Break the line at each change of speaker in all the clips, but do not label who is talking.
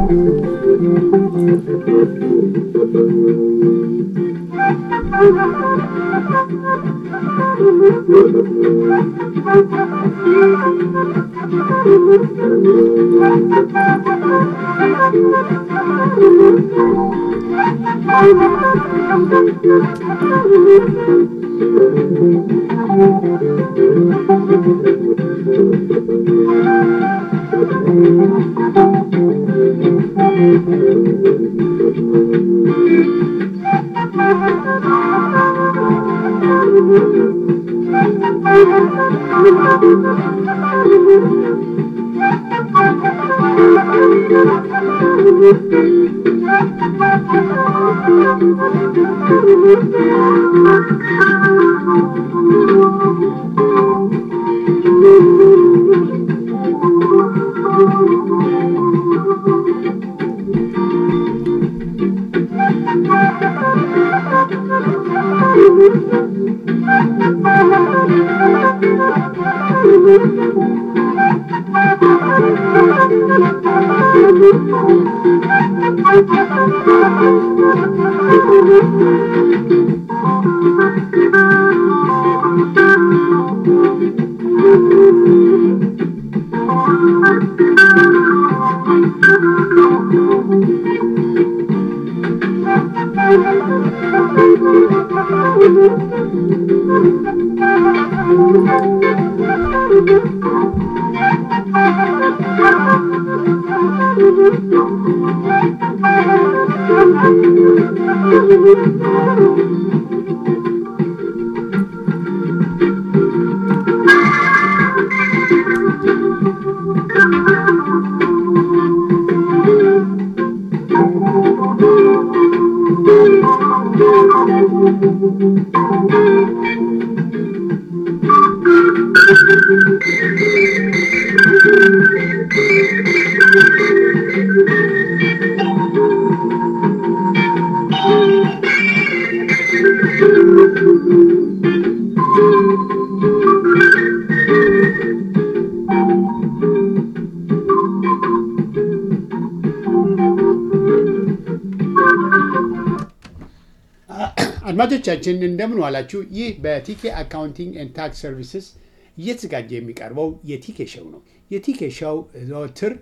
አድማጮቻችን እንደምን ዋላችሁ። ይህ በቲኬ አካውንቲንግ ኤንድ ታክስ ሰርቪስስ እየተዘጋጀ የሚቀርበው የቲኬ ሸው ነው። የቲኬ ሸው ዘወትር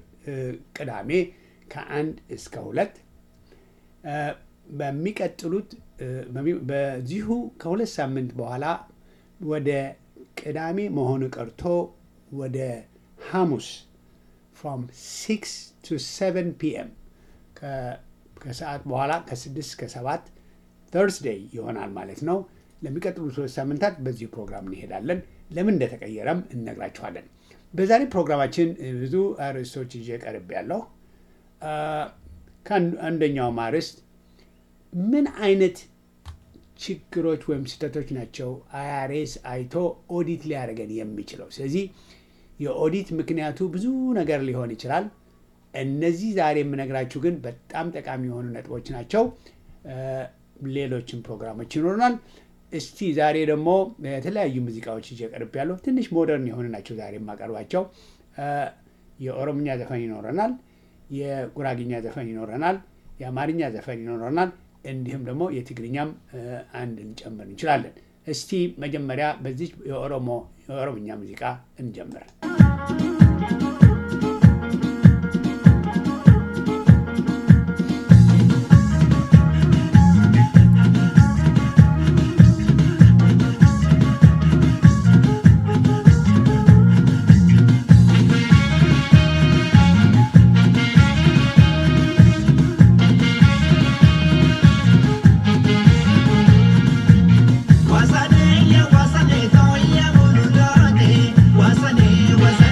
ቅዳሜ ከአንድ እስከ ሁለት በሚቀጥሉት በዚሁ ከሁለት ሳምንት በኋላ ወደ ቅዳሜ መሆኑ ቀርቶ ወደ ሐሙስ ፍሮም ሲክስ ቱ ሰቨን ፒኤም ከሰዓት በኋላ ከስድስት እስከ ሰባት ተርስዴይ ይሆናል ማለት ነው። ለሚቀጥሉት ሶስት ሳምንታት በዚሁ ፕሮግራም እንሄዳለን። ለምን እንደተቀየረም እነግራችኋለን። በዛሬ ፕሮግራማችን ብዙ አርዕስቶች ይዤ ቀርብ ያለሁ ከአንደኛው አርዕስት ምን አይነት ችግሮች ወይም ስህተቶች ናቸው አይአርኤስ አይቶ ኦዲት ሊያደርገን የሚችለው? ስለዚህ የኦዲት ምክንያቱ ብዙ ነገር ሊሆን ይችላል። እነዚህ ዛሬ የምነግራችሁ ግን በጣም ጠቃሚ የሆኑ ነጥቦች ናቸው። ሌሎችም ፕሮግራሞች ይኖሩናል። እስቲ ዛሬ ደግሞ የተለያዩ ሙዚቃዎች ይዤ ቀርብ ያለሁ ትንሽ ሞደርን የሆኑ ናቸው ዛሬ የማቀርባቸው። የኦሮምኛ ዘፈን ይኖረናል፣ የጉራግኛ ዘፈን ይኖረናል፣ የአማርኛ ዘፈን ይኖረናል። እንዲሁም ደግሞ የትግርኛም አንድ እንጨምር እንችላለን። እስቲ መጀመሪያ በዚህ የኦሮሞ የኦሮምኛ ሙዚቃ እንጀምር።
Wasane, wasane, toya, buludote. Wasane, wasane.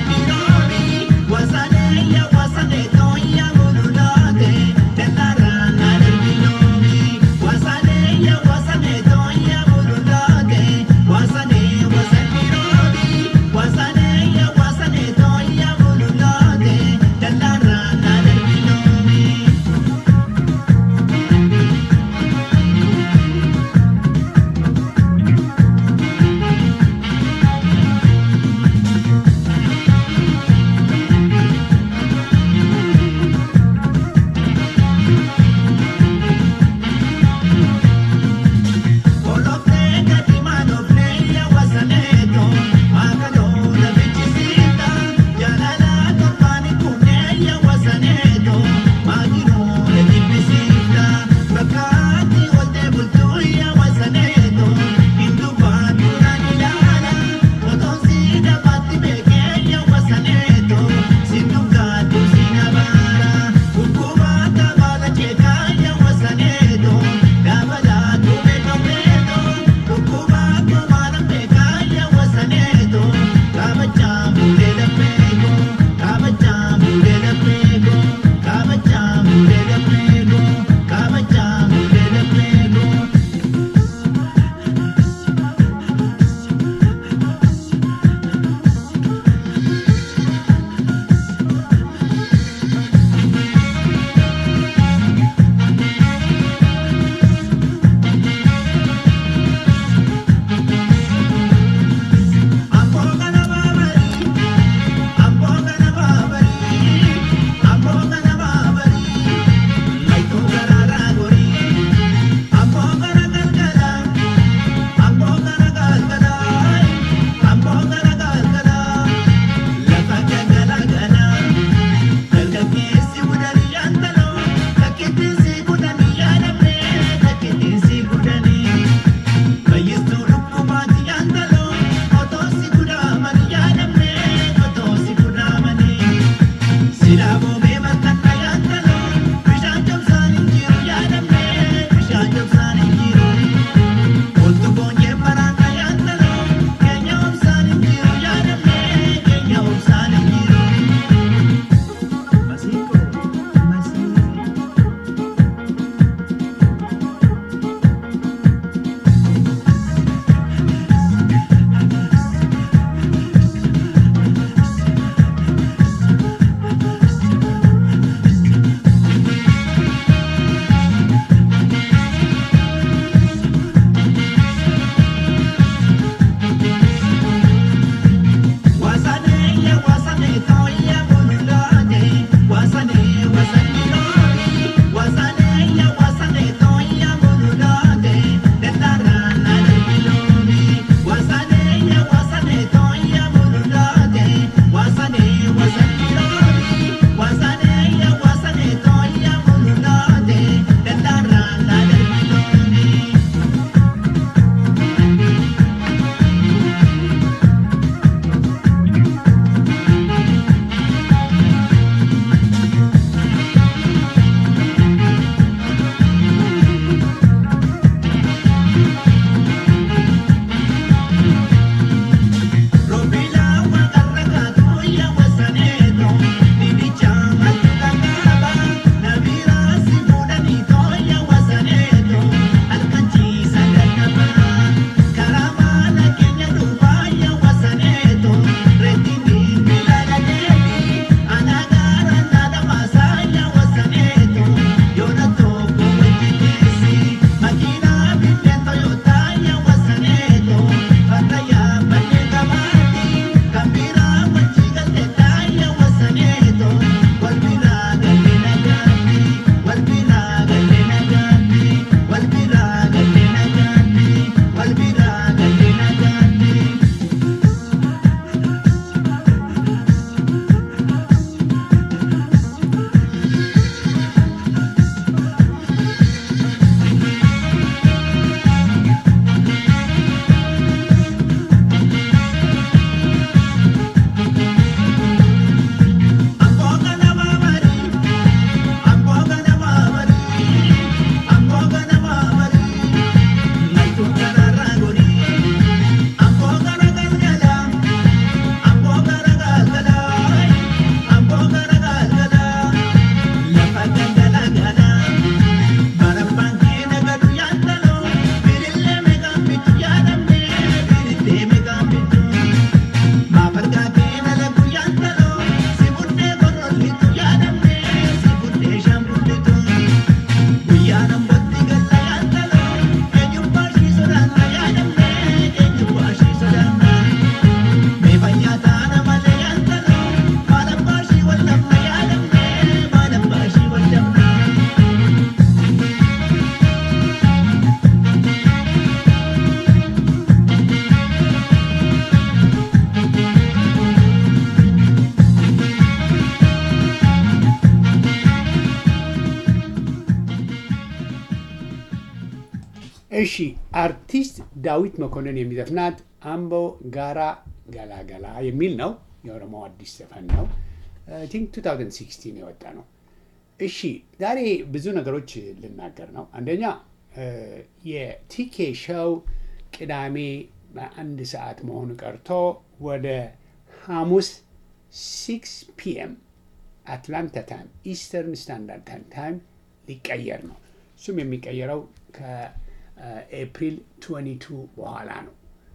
እሺ አርቲስት ዳዊት መኮንን የሚዘፍናት አምቦ ጋራ ገላገላ የሚል ነው። የኦሮሞ አዲስ ዘፈን ነው። ቲንክ 2016 የወጣ ነው። እሺ ዛሬ ብዙ ነገሮች ልናገር ነው። አንደኛ የቲኬ ሾው ቅዳሜ በአንድ ሰዓት መሆኑ ቀርቶ ወደ ሐሙስ ሲክስ ፒኤም አትላንታ ታይም ኢስተርን ስታንዳርድ ታይም ሊቀየር ነው። እሱም የሚቀየረው ከኤፕሪል 22 በኋላ ነው።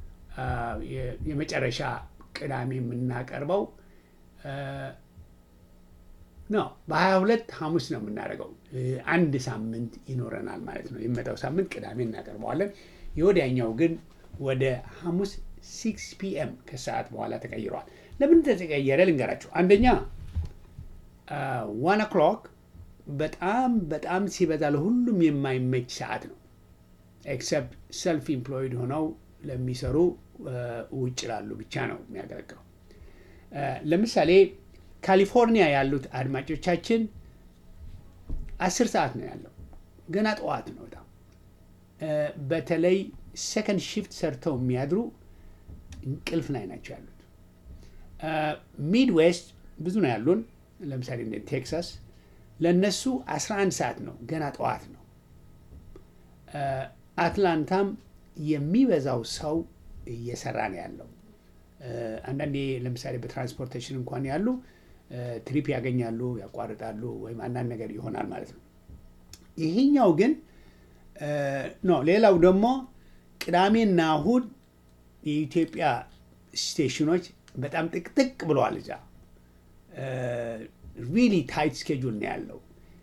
የመጨረሻ ቅዳሜ የምናቀርበው ነው። በሀያ ሁለት ሐሙስ ነው የምናደርገው። አንድ ሳምንት ይኖረናል ማለት ነው። የሚመጣው ሳምንት ቅዳሜ እናቀርበዋለን። የወዲያኛው ግን ወደ ሐሙስ ሲክስ ፒኤም ከሰዓት በኋላ ተቀይረዋል። ለምን ተቀየረ ልንገራችሁ። አንደኛ ዋን ኦክሎክ በጣም በጣም ሲበዛ ለሁሉም የማይመች ሰዓት ነው። ኤክሰፕት ሰልፍ ኢምፕሎይድ ሆነው ለሚሰሩ ውጭ ላሉ ብቻ ነው የሚያገለግለው። ለምሳሌ ካሊፎርኒያ ያሉት አድማጮቻችን አስር ሰዓት ነው ያለው። ገና ጠዋት ነው በጣም በተለይ ሰከንድ ሺፍት ሰርተው የሚያድሩ እንቅልፍ ላይ ናቸው ያሉት። ሚድ ዌስት ብዙ ነው ያሉን። ለምሳሌ እንደ ቴክሳስ ለእነሱ 11 ሰዓት ነው፣ ገና ጠዋት ነው። አትላንታም የሚበዛው ሰው እየሰራ ነው ያለው። አንዳንዴ ለምሳሌ በትራንስፖርቴሽን እንኳን ያሉ ትሪፕ ያገኛሉ፣ ያቋርጣሉ፣ ወይም አንዳንድ ነገር ይሆናል ማለት ነው። ይሄኛው ግን ኖ። ሌላው ደግሞ ቅዳሜና እሁድ የኢትዮጵያ ስቴሽኖች በጣም ጥቅጥቅ ብለዋል። እዛ ሪሊ ታይት ስኬጁል ነው ያለው።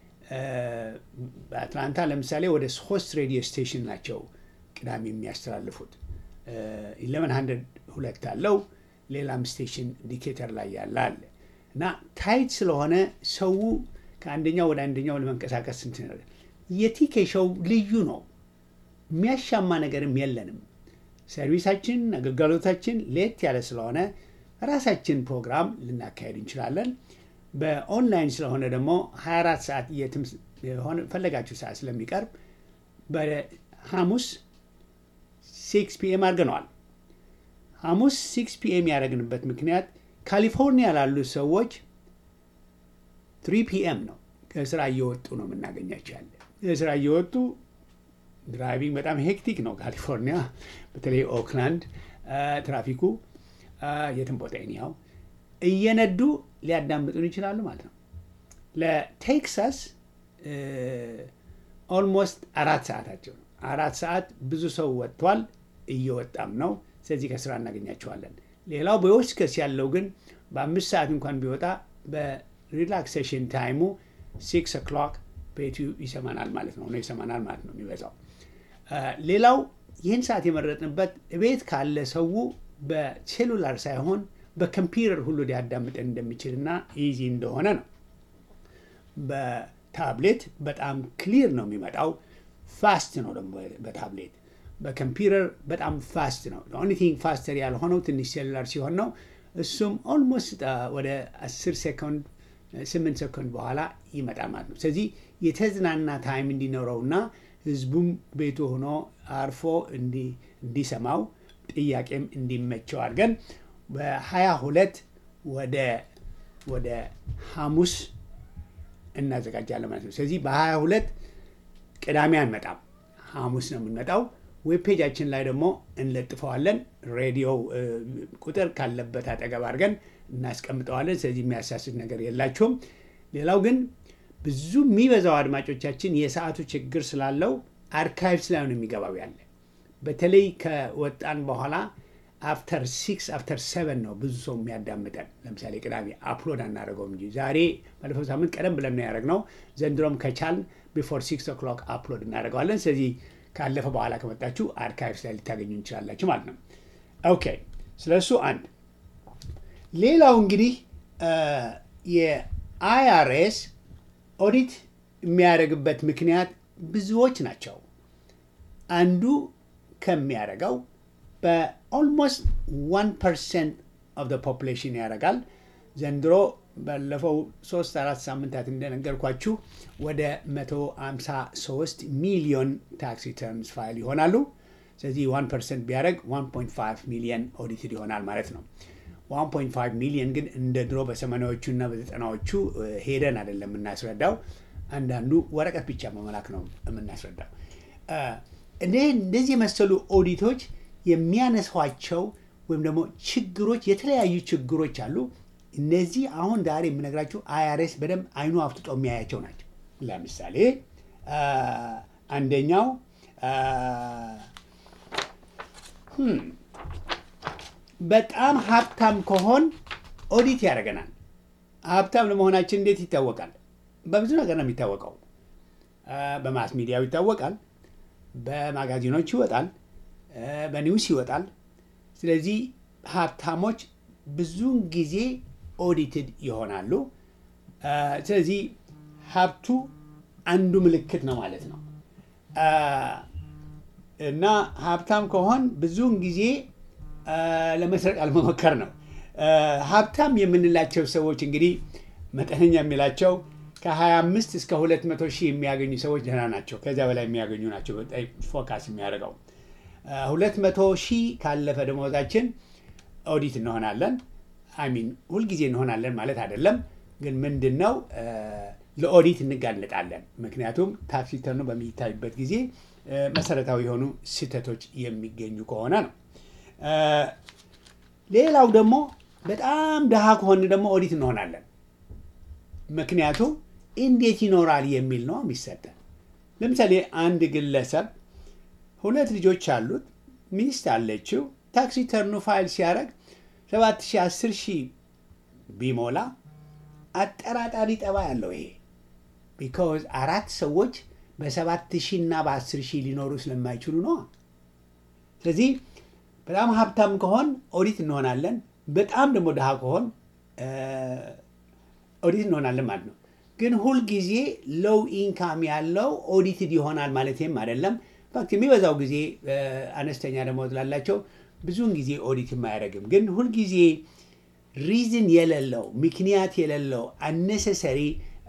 በአትላንታ ለምሳሌ ወደ ሶስት ሬዲዮ ስቴሽን ናቸው ቅዳሜ የሚያስተላልፉት። ኢሌቨን ሀንድረድ ሁለት አለው። ሌላም ስቴሽን ዲኬተር ላይ ያለ አለ እና ታይት ስለሆነ ሰው ከአንደኛው ወደ አንደኛው ለመንቀሳቀስ ስንት ነገር የቲኬ ሾው ልዩ ነው። የሚያሻማ ነገርም የለንም። ሰርቪሳችን፣ አገልግሎታችን ሌት ያለ ስለሆነ ራሳችን ፕሮግራም ልናካሄድ እንችላለን። በኦንላይን ስለሆነ ደግሞ 24 ሰዓት የትም የሆነ ፈለጋችሁ ሰዓት ስለሚቀርብ በሐሙስ ሲክስ ፒኤም አድርገነዋል። ሐሙስ ሲክስ ፒኤም ያደረግንበት ምክንያት ካሊፎርኒያ ላሉ ሰዎች ትሪ ፒኤም ነው። ከስራ እየወጡ ነው የምናገኛቸው ያለ ከስራ እየወጡ ድራይቪንግ በጣም ሄክቲክ ነው ካሊፎርኒያ፣ በተለይ ኦክላንድ ትራፊኩ የትም ቦታ ኒያው እየነዱ ሊያዳምጡን ይችላሉ ማለት ነው። ለቴክሳስ ኦልሞስት አራት ሰዓታቸው ነው። አራት ሰዓት ብዙ ሰው ወጥቷል፣ እየወጣም ነው። ስለዚህ ከስራ እናገኛቸዋለን። ሌላው በዌስት ያለው ግን በአምስት ሰዓት እንኳን ቢወጣ በሪላክሴሽን ታይሙ ሲክስ ኦክሎክ ቤቱ ይሰማናል ማለት ነው ነው ይሰማናል ማለት ነው የሚበዛው። ሌላው ይህን ሰዓት የመረጥንበት ቤት ካለ ሰው በሴሉላር ሳይሆን በኮምፒውተር ሁሉ ሊያዳምጠን እንደሚችል እና ኢዚ እንደሆነ ነው። በታብሌት በጣም ክሊር ነው የሚመጣው። ፋስት ነው ደግሞ በታብሌት በኮምፒውተር በጣም ፋስት ነው። ኦንሊ ቲንግ ፋስተር ያልሆነው ትንሽ ሴሉላር ሲሆን ነው። እሱም ኦልሞስት ወደ 10 ሴኮንድ 8 ሴኮንድ በኋላ ይመጣል ማለት ነው። ስለዚህ የተዝናና ታይም እንዲኖረውና ህዝቡም ቤቱ ሆኖ አርፎ እንዲሰማው ጥያቄም እንዲመቸው አድርገን በሀያ ሁለት ወደ ወደ ሐሙስ እናዘጋጃለን ማለት ነው። ስለዚህ በሀያ ሁለት ቅዳሜ አንመጣም፣ ሐሙስ ነው የምንመጣው። ዌብ ፔጃችን ላይ ደግሞ እንለጥፈዋለን። ሬዲዮ ቁጥር ካለበት አጠገብ አድርገን እናስቀምጠዋለን። ስለዚህ የሚያሳስት ነገር የላቸውም። ሌላው ግን ብዙ የሚበዛው አድማጮቻችን የሰዓቱ ችግር ስላለው አርካይቭስ ላይ ነው የሚገባው ያለ በተለይ ከወጣን በኋላ አፍተር ሲክስ አፍተር ሰቨን ነው ብዙ ሰው የሚያዳምጠን። ለምሳሌ ቅዳሜ አፕሎድ አናደርገውም እንጂ ዛሬ ባለፈው ሳምንት ቀደም ብለን ነው ያደረግነው። ዘንድሮም ከቻልን ቢፎር ሲክስ ኦክሎክ አፕሎድ እናደርገዋለን። ስለዚህ ካለፈ በኋላ ከመጣችሁ አርካይቭስ ላይ ልታገኙ እንችላላችሁ ማለት ነው። ኦኬ፣ ስለ እሱ አንድ። ሌላው እንግዲህ የአይአርኤስ ኦዲት የሚያደርግበት ምክንያት ብዙዎች ናቸው። አንዱ ከሚያደርገው በኦልሞስት ዋን ፐርሰንት ኦፍ ፖፑሌሽን ያደርጋል። ዘንድሮ ባለፈው ሶስት አራት ሳምንታት እንደነገርኳችሁ ወደ 153 ሚሊዮን ታክስ ሪተርንስ ፋይል ይሆናሉ። ስለዚህ 1 ፐርሰንት ቢያደርግ 1.5 ሚሊዮን ኦዲትድ ይሆናል ማለት ነው። 1.5 ሚሊዮን ግን እንደ ድሮ በሰማንያዎቹ እና በዘጠናዎቹ ሄደን አይደለም የምናስረዳው። አንዳንዱ ወረቀት ብቻ መመላክ ነው የምናስረዳው። እንደዚህ የመሰሉ ኦዲቶች የሚያነሷቸው ወይም ደግሞ ችግሮች የተለያዩ ችግሮች አሉ። እነዚህ አሁን ዛሬ የምነግራችሁ አይአርኤስ በደንብ አይኑ አፍጥጦ የሚያያቸው ናቸው። ለምሳሌ አንደኛው በጣም ሀብታም ከሆን ኦዲት ያደርገናል። ሀብታም ለመሆናችን እንዴት ይታወቃል? በብዙ ነገር ነው የሚታወቀው። በማስ ሚዲያው ይታወቃል፣ በማጋዚኖች ይወጣል፣ በኒውስ ይወጣል። ስለዚህ ሀብታሞች ብዙውን ጊዜ ኦዲትድ ይሆናሉ። ስለዚህ ሀብቱ አንዱ ምልክት ነው ማለት ነው እና ሀብታም ከሆን ብዙውን ጊዜ ለመስረቅ አለመሞከር ነው። ሀብታም የምንላቸው ሰዎች እንግዲህ መጠነኛ የሚላቸው ከ25 እስከ 200 ሺህ የሚያገኙ ሰዎች ደህና ናቸው። ከዚያ በላይ የሚያገኙ ናቸው ፎካስ የሚያደርገው። 200 ሺህ ካለፈ ደመወዛችን ኦዲት እንሆናለን። አሚን ሁልጊዜ እንሆናለን ማለት አይደለም፣ ግን ምንድን ነው ለኦዲት እንጋለጣለን። ምክንያቱም ታክስ ሪተርኑ በሚታይበት ጊዜ መሰረታዊ የሆኑ ስህተቶች የሚገኙ ከሆነ ነው። ሌላው ደግሞ በጣም ድሃ ከሆን ደግሞ ኦዲት እንሆናለን። ምክንያቱም እንዴት ይኖራል የሚል ነው የሚሰጠን። ለምሳሌ አንድ ግለሰብ ሁለት ልጆች አሉት፣ ሚስት አለችው። ታክስ ሪተርኑ ፋይል ሲያደርግ ሰባት ሺህ አስር ሺህ ቢሞላ አጠራጣሪ ጠባ ያለው ይሄ ቢካዝ አራት ሰዎች በሰባት ሺህ እና በአስር ሺህ ሊኖሩ ስለማይችሉ ነው። ስለዚህ በጣም ሀብታም ከሆን ኦዲት እንሆናለን። በጣም ደግሞ ድሃ ከሆን ኦዲት እንሆናለን ማለት ነው። ግን ሁልጊዜ ሎው ኢንካም ያለው ኦዲትድ ይሆናል ማለትም አይደለም። ፋክት የሚበዛው ጊዜ አነስተኛ ደመወዝ ላላቸው ብዙውን ጊዜ ኦዲት የማያደርግም። ግን ሁልጊዜ ሪዝን የሌለው ምክንያት የሌለው አነሰሰሪ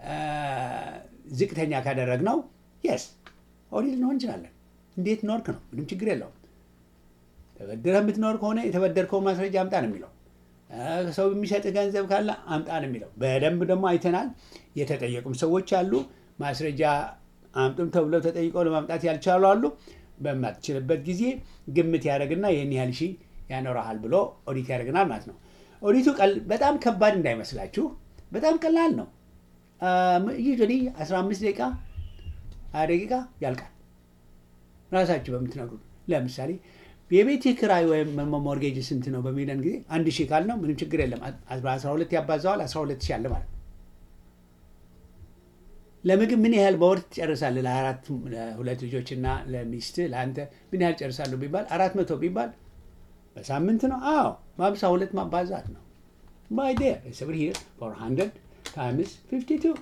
ዝቅተኛ ካደረግነው የስ ኦዲት ልንሆን እንችላለን። እንዴት ኖርክ ነው፣ ምንም ችግር የለውም። ተበድረህ የምትኖር ከሆነ የተበደርከው ማስረጃ አምጣ ነው የሚለው። ሰው የሚሰጥ ገንዘብ ካለ አምጣ ነው የሚለው። በደንብ ደግሞ አይተናል። የተጠየቁም ሰዎች አሉ። ማስረጃ አምጡም ተብለው ተጠይቀው ለማምጣት ያልቻሉ አሉ። በማትችልበት ጊዜ ግምት ያደርግና ይህን ያህል ሺህ ያኖረሃል ብሎ ኦዲት ያደርግናል ማለት ነው። ኦዲቱ በጣም ከባድ እንዳይመስላችሁ፣ በጣም ቀላል ነው። ዩዥዋሊ 15 ደቂቃ ሀያ ደቂቃ ያልቃል። ራሳችሁ በምትነግሩ ለምሳሌ የቤት ኪራይ ወይም ሞርጌጅ ስንት ነው በሚለን ጊዜ አንድ ሺህ ካል ነው ምንም ችግር የለም። አስራ ሁለት ያባዛዋል አስራ ሁለት ሺህ አለ ማለት ነው። ለምግብ ምን ያህል በወር ትጨርሳለህ? ለአራት ለሁለት ልጆችና ለሚስት ለአንተ ምን ያህል ጨርሳለሁ ቢባል አራት መቶ ቢባል በሳምንት ነው። አዎ በሀምሳ ሁለት ማባዛት ነው። ባይ ዴር ስብር ሂር ፎር ሀንድረድ ታይምስ ፊፍቲ ቱ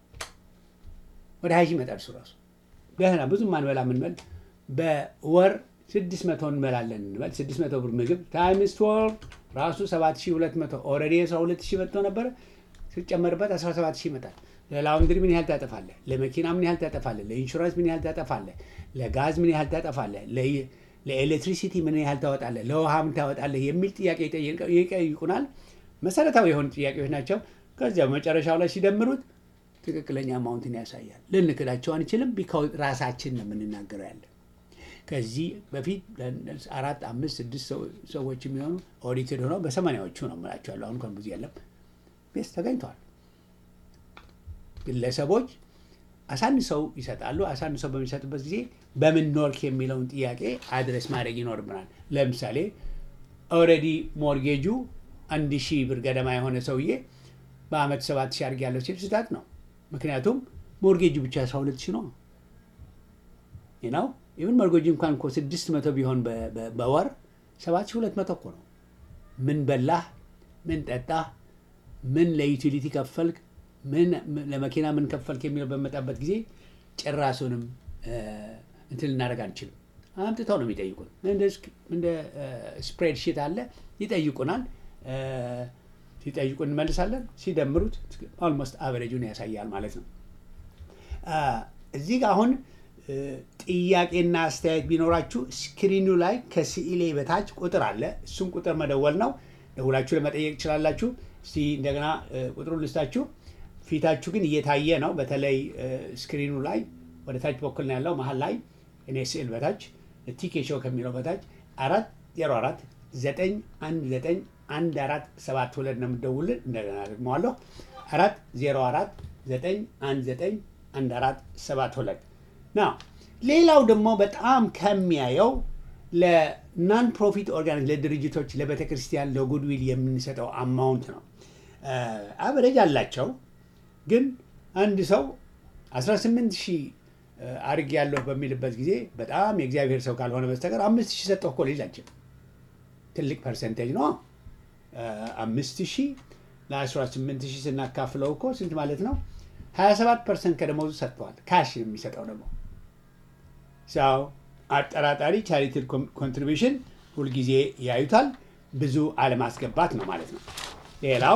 ወደ ሀያ ሺህ ይመጣል። እሱ ራሱ ደህና ብዙ ማንበላ ምንበል በወር ስድስት መቶ እንበላለን እንበል። ስድስት መቶ ብር ምግብ ታይምስ ትወልቭ ራሱ ሰባት ሺህ ሁለት መቶ ኦልሬዲ አስራ ሁለት ሺህ መጥቶ ነበረ ሲጨመርበት አስራ ሰባት ሺህ ይመጣል። ለላውንድሪ ምን ያህል ታጠፋለህ? ለመኪና ምን ያህል ታጠፋለህ? ለኢንሹራንስ ምን ያህል ታጠፋለህ? ለጋዝ ምን ያህል ታጠፋለህ? ለኤሌክትሪሲቲ ምን ያህል ታወጣለህ? ለውሃ ምን ታወጣለህ? የሚል ጥያቄ ይጠይቁናል። መሰረታዊ የሆኑ ጥያቄዎች ናቸው። ከዚያ በመጨረሻው ላይ ሲደምሩት ትክክለኛ አማውንትን ያሳያል። ልንክዳቸው አንችልም። ቢካውዝ ራሳችን ነው የምንናገረው ያለ ከዚህ በፊት አራት አምስት ስድስት ሰዎች የሚሆኑ ኦዲትድ ሆነው በሰማንያዎቹ ነው የምላቸዋለሁ። አሁን እንኳን ብዙ የለም ቤስ ተገኝተዋል። ግለሰቦች አሳንሰው ይሰጣሉ። አሳንሰው በሚሰጡበት ጊዜ በምን ኖርክ የሚለውን ጥያቄ አድረስ ማድረግ ይኖርብናል። ለምሳሌ ኦልሬዲ ሞርጌጁ አንድ ሺህ ብር ገደማ የሆነ ሰውዬ በአመት ሰባት ሺህ አድርግ ያለው ሲል ስህተት ነው። ምክንያቱም ሞርጌጁ ብቻ አስራ ሁለት ሺህ ነው ነው ኢቨን ሞርጌጁ እንኳን እኮ ስድስት መቶ ቢሆን በወር ሰባት ሺህ ሁለት መቶ እኮ ነው። ምን በላህ፣ ምን ጠጣህ፣ ምን ለዩቲሊቲ ከፈልክ ምን ለመኪና ምን ከፈልክ የሚለው በመጣበት ጊዜ ጭራሱንም እንትን ልናደርግ አንችልም። አምጥተው ነው የሚጠይቁን። እንደ ስፕሬድ ሺት አለ ይጠይቁናል። ሲጠይቁ እንመልሳለን። ሲደምሩት ኦልሞስት አቨሬጁን ያሳያል ማለት ነው። እዚህ ጋር አሁን ጥያቄና አስተያየት ቢኖራችሁ ስክሪኑ ላይ ከስዕሌ በታች ቁጥር አለ። እሱም ቁጥር መደወል ነው። ደውላችሁ ለመጠየቅ ትችላላችሁ። እስቲ እንደገና ቁጥሩን ልስታችሁ። ፊታችሁ ግን እየታየ ነው። በተለይ ስክሪኑ ላይ ወደ ታች በኩል ነው ያለው። መሀል ላይ እኔ ስዕል በታች ቲኬ ሾው ከሚለው በታች አራት ዜሮ አራት ዘጠኝ አንድ ዘጠኝ አንድ አራት ሰባት ሁለት ነው የምትደውልን። እንደገና ደግመዋለሁ አራት ዜሮ አራት ዘጠኝ አንድ ዘጠኝ አንድ አራት ሰባት ሁለት ና ሌላው ደግሞ በጣም ከሚያየው ለናን ፕሮፊት ኦርጋኒዝ ለድርጅቶች፣ ለቤተ ክርስቲያን፣ ለጉድዊል የምንሰጠው አማውንት ነው። አቨሬጅ አላቸው። ግን አንድ ሰው 18 ሺህ አርግ ያለሁ በሚልበት ጊዜ በጣም የእግዚአብሔር ሰው ካልሆነ በስተቀር አምስት ሺህ ሰጠሁ እኮ ሊል አይችልም። ትልቅ ፐርሰንቴጅ ነው። አምስት ሺህ ለ18 ሺህ ስናካፍለው እኮ ስንት ማለት ነው? 27 ፐርሰንት ከደሞዙ ሰጥተዋል። ካሽ የሚሰጠው ደግሞ ሰው አጠራጣሪ ቻሪቲድ ኮንትሪቢሽን ሁልጊዜ ያዩታል። ብዙ አለማስገባት ነው ማለት ነው። ሌላው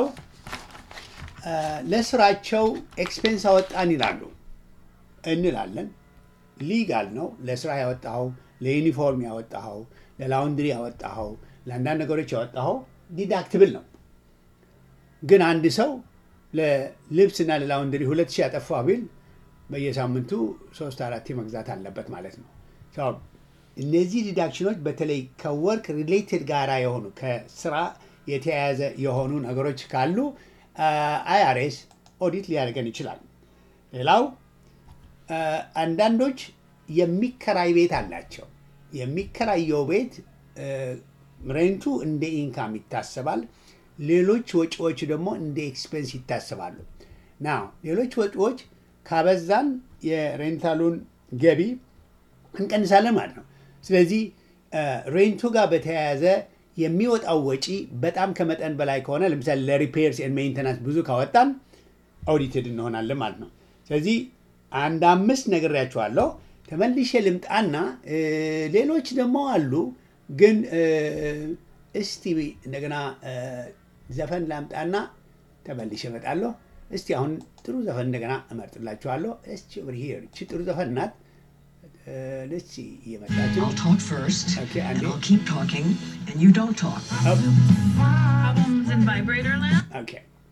ለስራቸው ኤክስፔንስ አወጣን ይላሉ እንላለን። ሊጋል ነው። ለስራ ያወጣኸው፣ ለዩኒፎርም ያወጣኸው፣ ለላውንድሪ ያወጣኸው፣ ለአንዳንድ ነገሮች ያወጣኸው ዲዳክትብል ነው። ግን አንድ ሰው ለልብስና ለላውንድሪ ሁለት ሺህ ያጠፋ ቢል በየሳምንቱ ሶስት አራት መግዛት አለበት ማለት ነው። እነዚህ ዲዳክሽኖች በተለይ ከወርክ ሪሌትድ ጋራ የሆኑ ከስራ የተያያዘ የሆኑ ነገሮች ካሉ አይአርኤስ ኦዲት ሊያደርገን ይችላል። ሌላው አንዳንዶች የሚከራይ ቤት አላቸው። የሚከራየው ቤት ሬንቱ እንደ ኢንካም ይታሰባል። ሌሎች ወጪዎች ደግሞ እንደ ኤክስፔንስ ይታሰባሉ። ና ሌሎች ወጪዎች ካበዛን የሬንታሉን ገቢ እንቀንሳለን ማለት ነው። ስለዚህ ሬንቱ ጋር በተያያዘ የሚወጣው ወጪ በጣም ከመጠን በላይ ከሆነ ለምሳሌ ለሪፔርስ ኤንድ ሜንተናንስ ብዙ ካወጣን ኦዲትድ እንሆናለን ማለት ነው። ስለዚህ አንድ አምስት ነግሬያቸዋለሁ። ተመልሼ ልምጣና ሌሎች ደግሞ አሉ። ግን እስቲ እንደገና ዘፈን ላምጣና ተመልሼ እመጣለሁ። እስቲ አሁን ጥሩ ዘፈን እንደገና እመርጥላችኋለሁ። እስቲ ኦቨር ሂር እቺ ጥሩ ዘፈን ናት። ደስ እየመጣች ነው።
I'll talk first,
Okay,
and
Andy.
I'll keep talking, and you don't talk.
Problems in vibrator land?
ኦኬ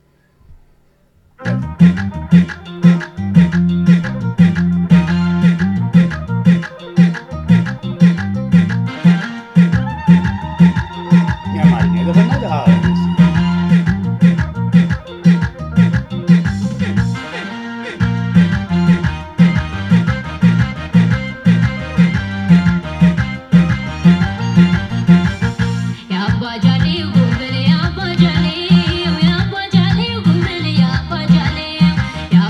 የአማርኛ ዘፈን ናት። አዎ፣ እስቲ
ያባጃሌ ጉብል ያባጃሌ ያባጃሌ ጉብል ያባጃሌ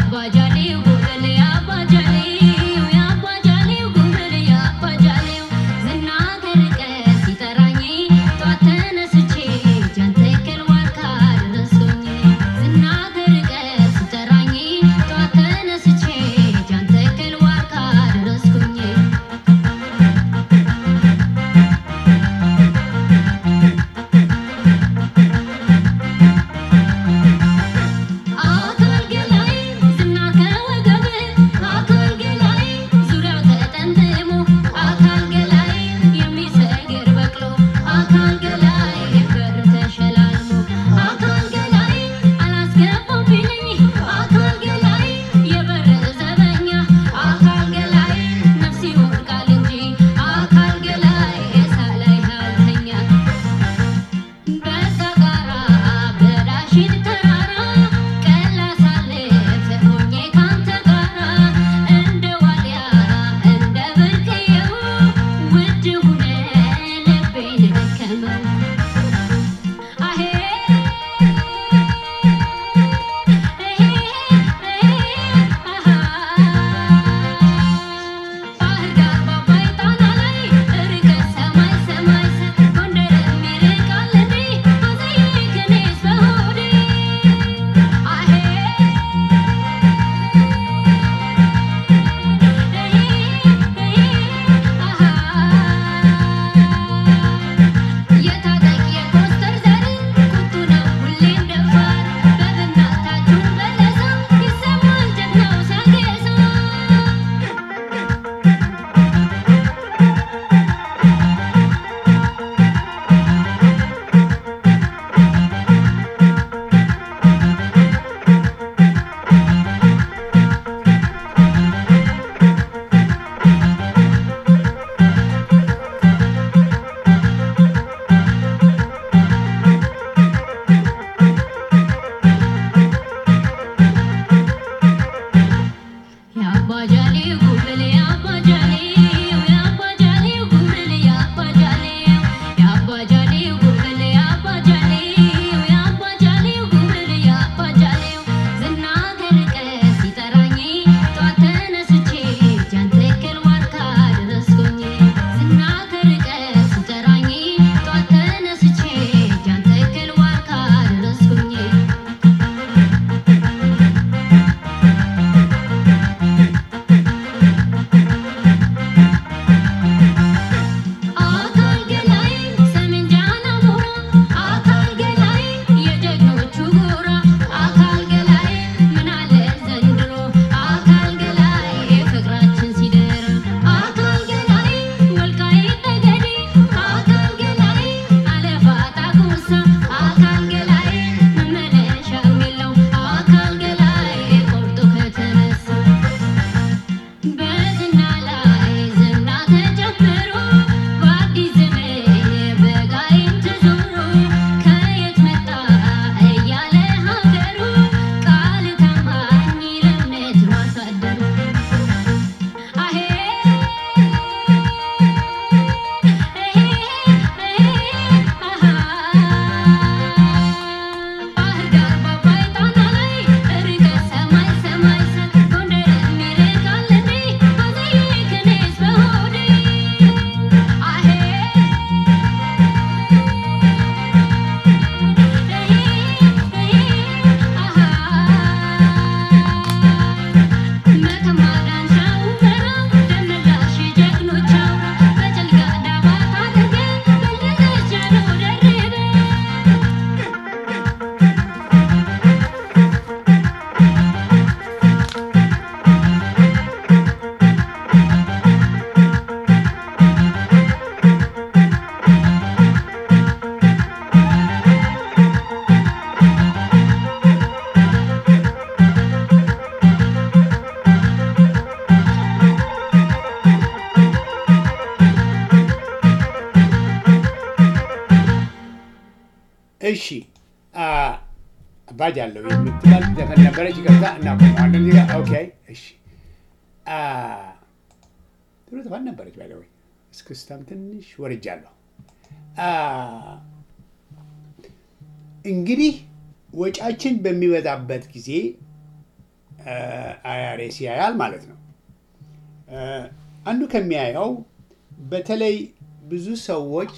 አባጅ አለው የምትባል ዘፈን ነበረች። ይቅርታ እናቆመዋለን እዚህ ጋር። ኦኬ እሺ። አ፣ ጥሩ ዘፈን ነበረች። ባይ ዘ ወይ እስክስታም ትንሽ ወርጃለሁ። አ፣ እንግዲህ ወጫችን በሚበዛበት ጊዜ አይአርኤስ ያያል ማለት ነው። አ፣ አንዱ ከሚያየው በተለይ ብዙ ሰዎች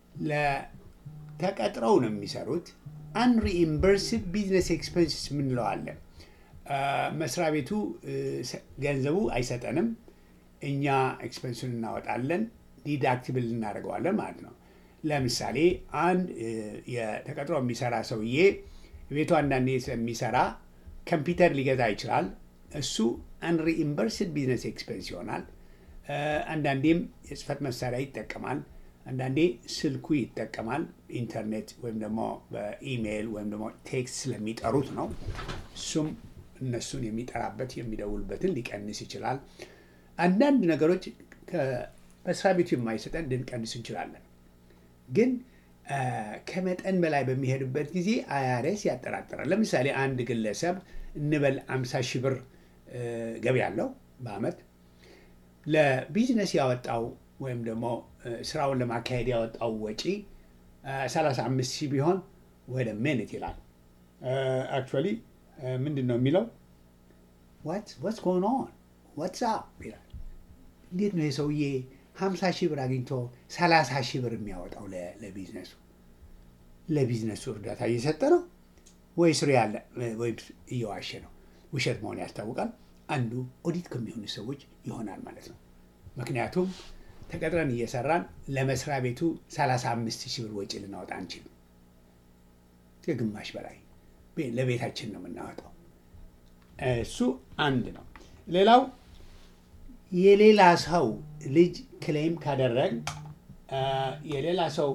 ለተቀጥረው ነው የሚሰሩት አንሪኢምበርስድ ቢዝነስ ኤክስፐንስስ የምንለው አለ። አ፣ መስሪያ ቤቱ እ፣ ሰ- ገንዘቡ አይሰጠንም፣ እኛ ኤክስፐንሱን እናወጣለን፣ ዲዳክቲብል እናደርገዋለን ማለት ነው። ለምሳሌ አንድ እ፣ የተቀጥሮ የሚሰራ ሰውዬ ቤቱ አንዳንዴ ስለሚሰራ ኮምፒውተር ሊገዛ ይችላል። እሱ አንሪኢምበርስድ ቢዝነስ ኤክስፐንስ ይሆናል። እ፣ አንዳንዴም የጽህፈት መሳሪያ ይጠቀማል። አንዳንዴ ስልኩ ይጠቀማል። ኢንተርኔት ወይም ደግሞ በኢሜይል ወይም ደግሞ ቴክስት ስለሚጠሩት ነው። እሱም እነሱን የሚጠራበት የሚደውልበትን ሊቀንስ ይችላል። አንዳንድ ነገሮች ከመስሪያ ቤቱ የማይሰጠን ልንቀንስ እንችላለን። ግን አ፣ ከመጠን በላይ በሚሄድበት ጊዜ አይአርኤስ ያጠራጥራል። ለምሳሌ አንድ ግለሰብ እንበል 50 ሺህ ብር እ፣ ገቢ ያለው በአመት ለቢዝነስ ያወጣው ወይም ደግሞ እ፣ ስራውን ለማካሄድ ያወጣው ወጪ አ፣ 35 ሺህ ቢሆን ወደ ሜንት ይላል። አክቹዋሊ ምንድን ነው የሚለው ዋትስ ጎን ኦን ዋትስ አፕ ይላል። እንዴት ነው የሰውዬ 50 ሺህ ብር አግኝቶ 30 ሺህ ብር የሚያወጣው ለ- ለቢዝነሱ ለቢዝነሱ እርዳታ እየሰጠ ነው ወይስ ሪያል ወይም እየዋሸ ነው? ውሸት መሆን ያስታውቃል። አንዱ ኦዲት ከሚሆኑ ሰዎች ይሆናል ማለት ነው። ምክንያቱም ተቀጥረን እየሰራን ለመስሪያ ቤቱ 35 ሺህ ብር ወጪ ልናወጣ አንችልም። ከግማሽ በላይ ቤ- ለቤታችን ነው የምናወጣው። እሱ አንድ ነው። ሌላው የሌላ ሰው ልጅ ክሌም ካደረግ አ፣ የሌላ ሰው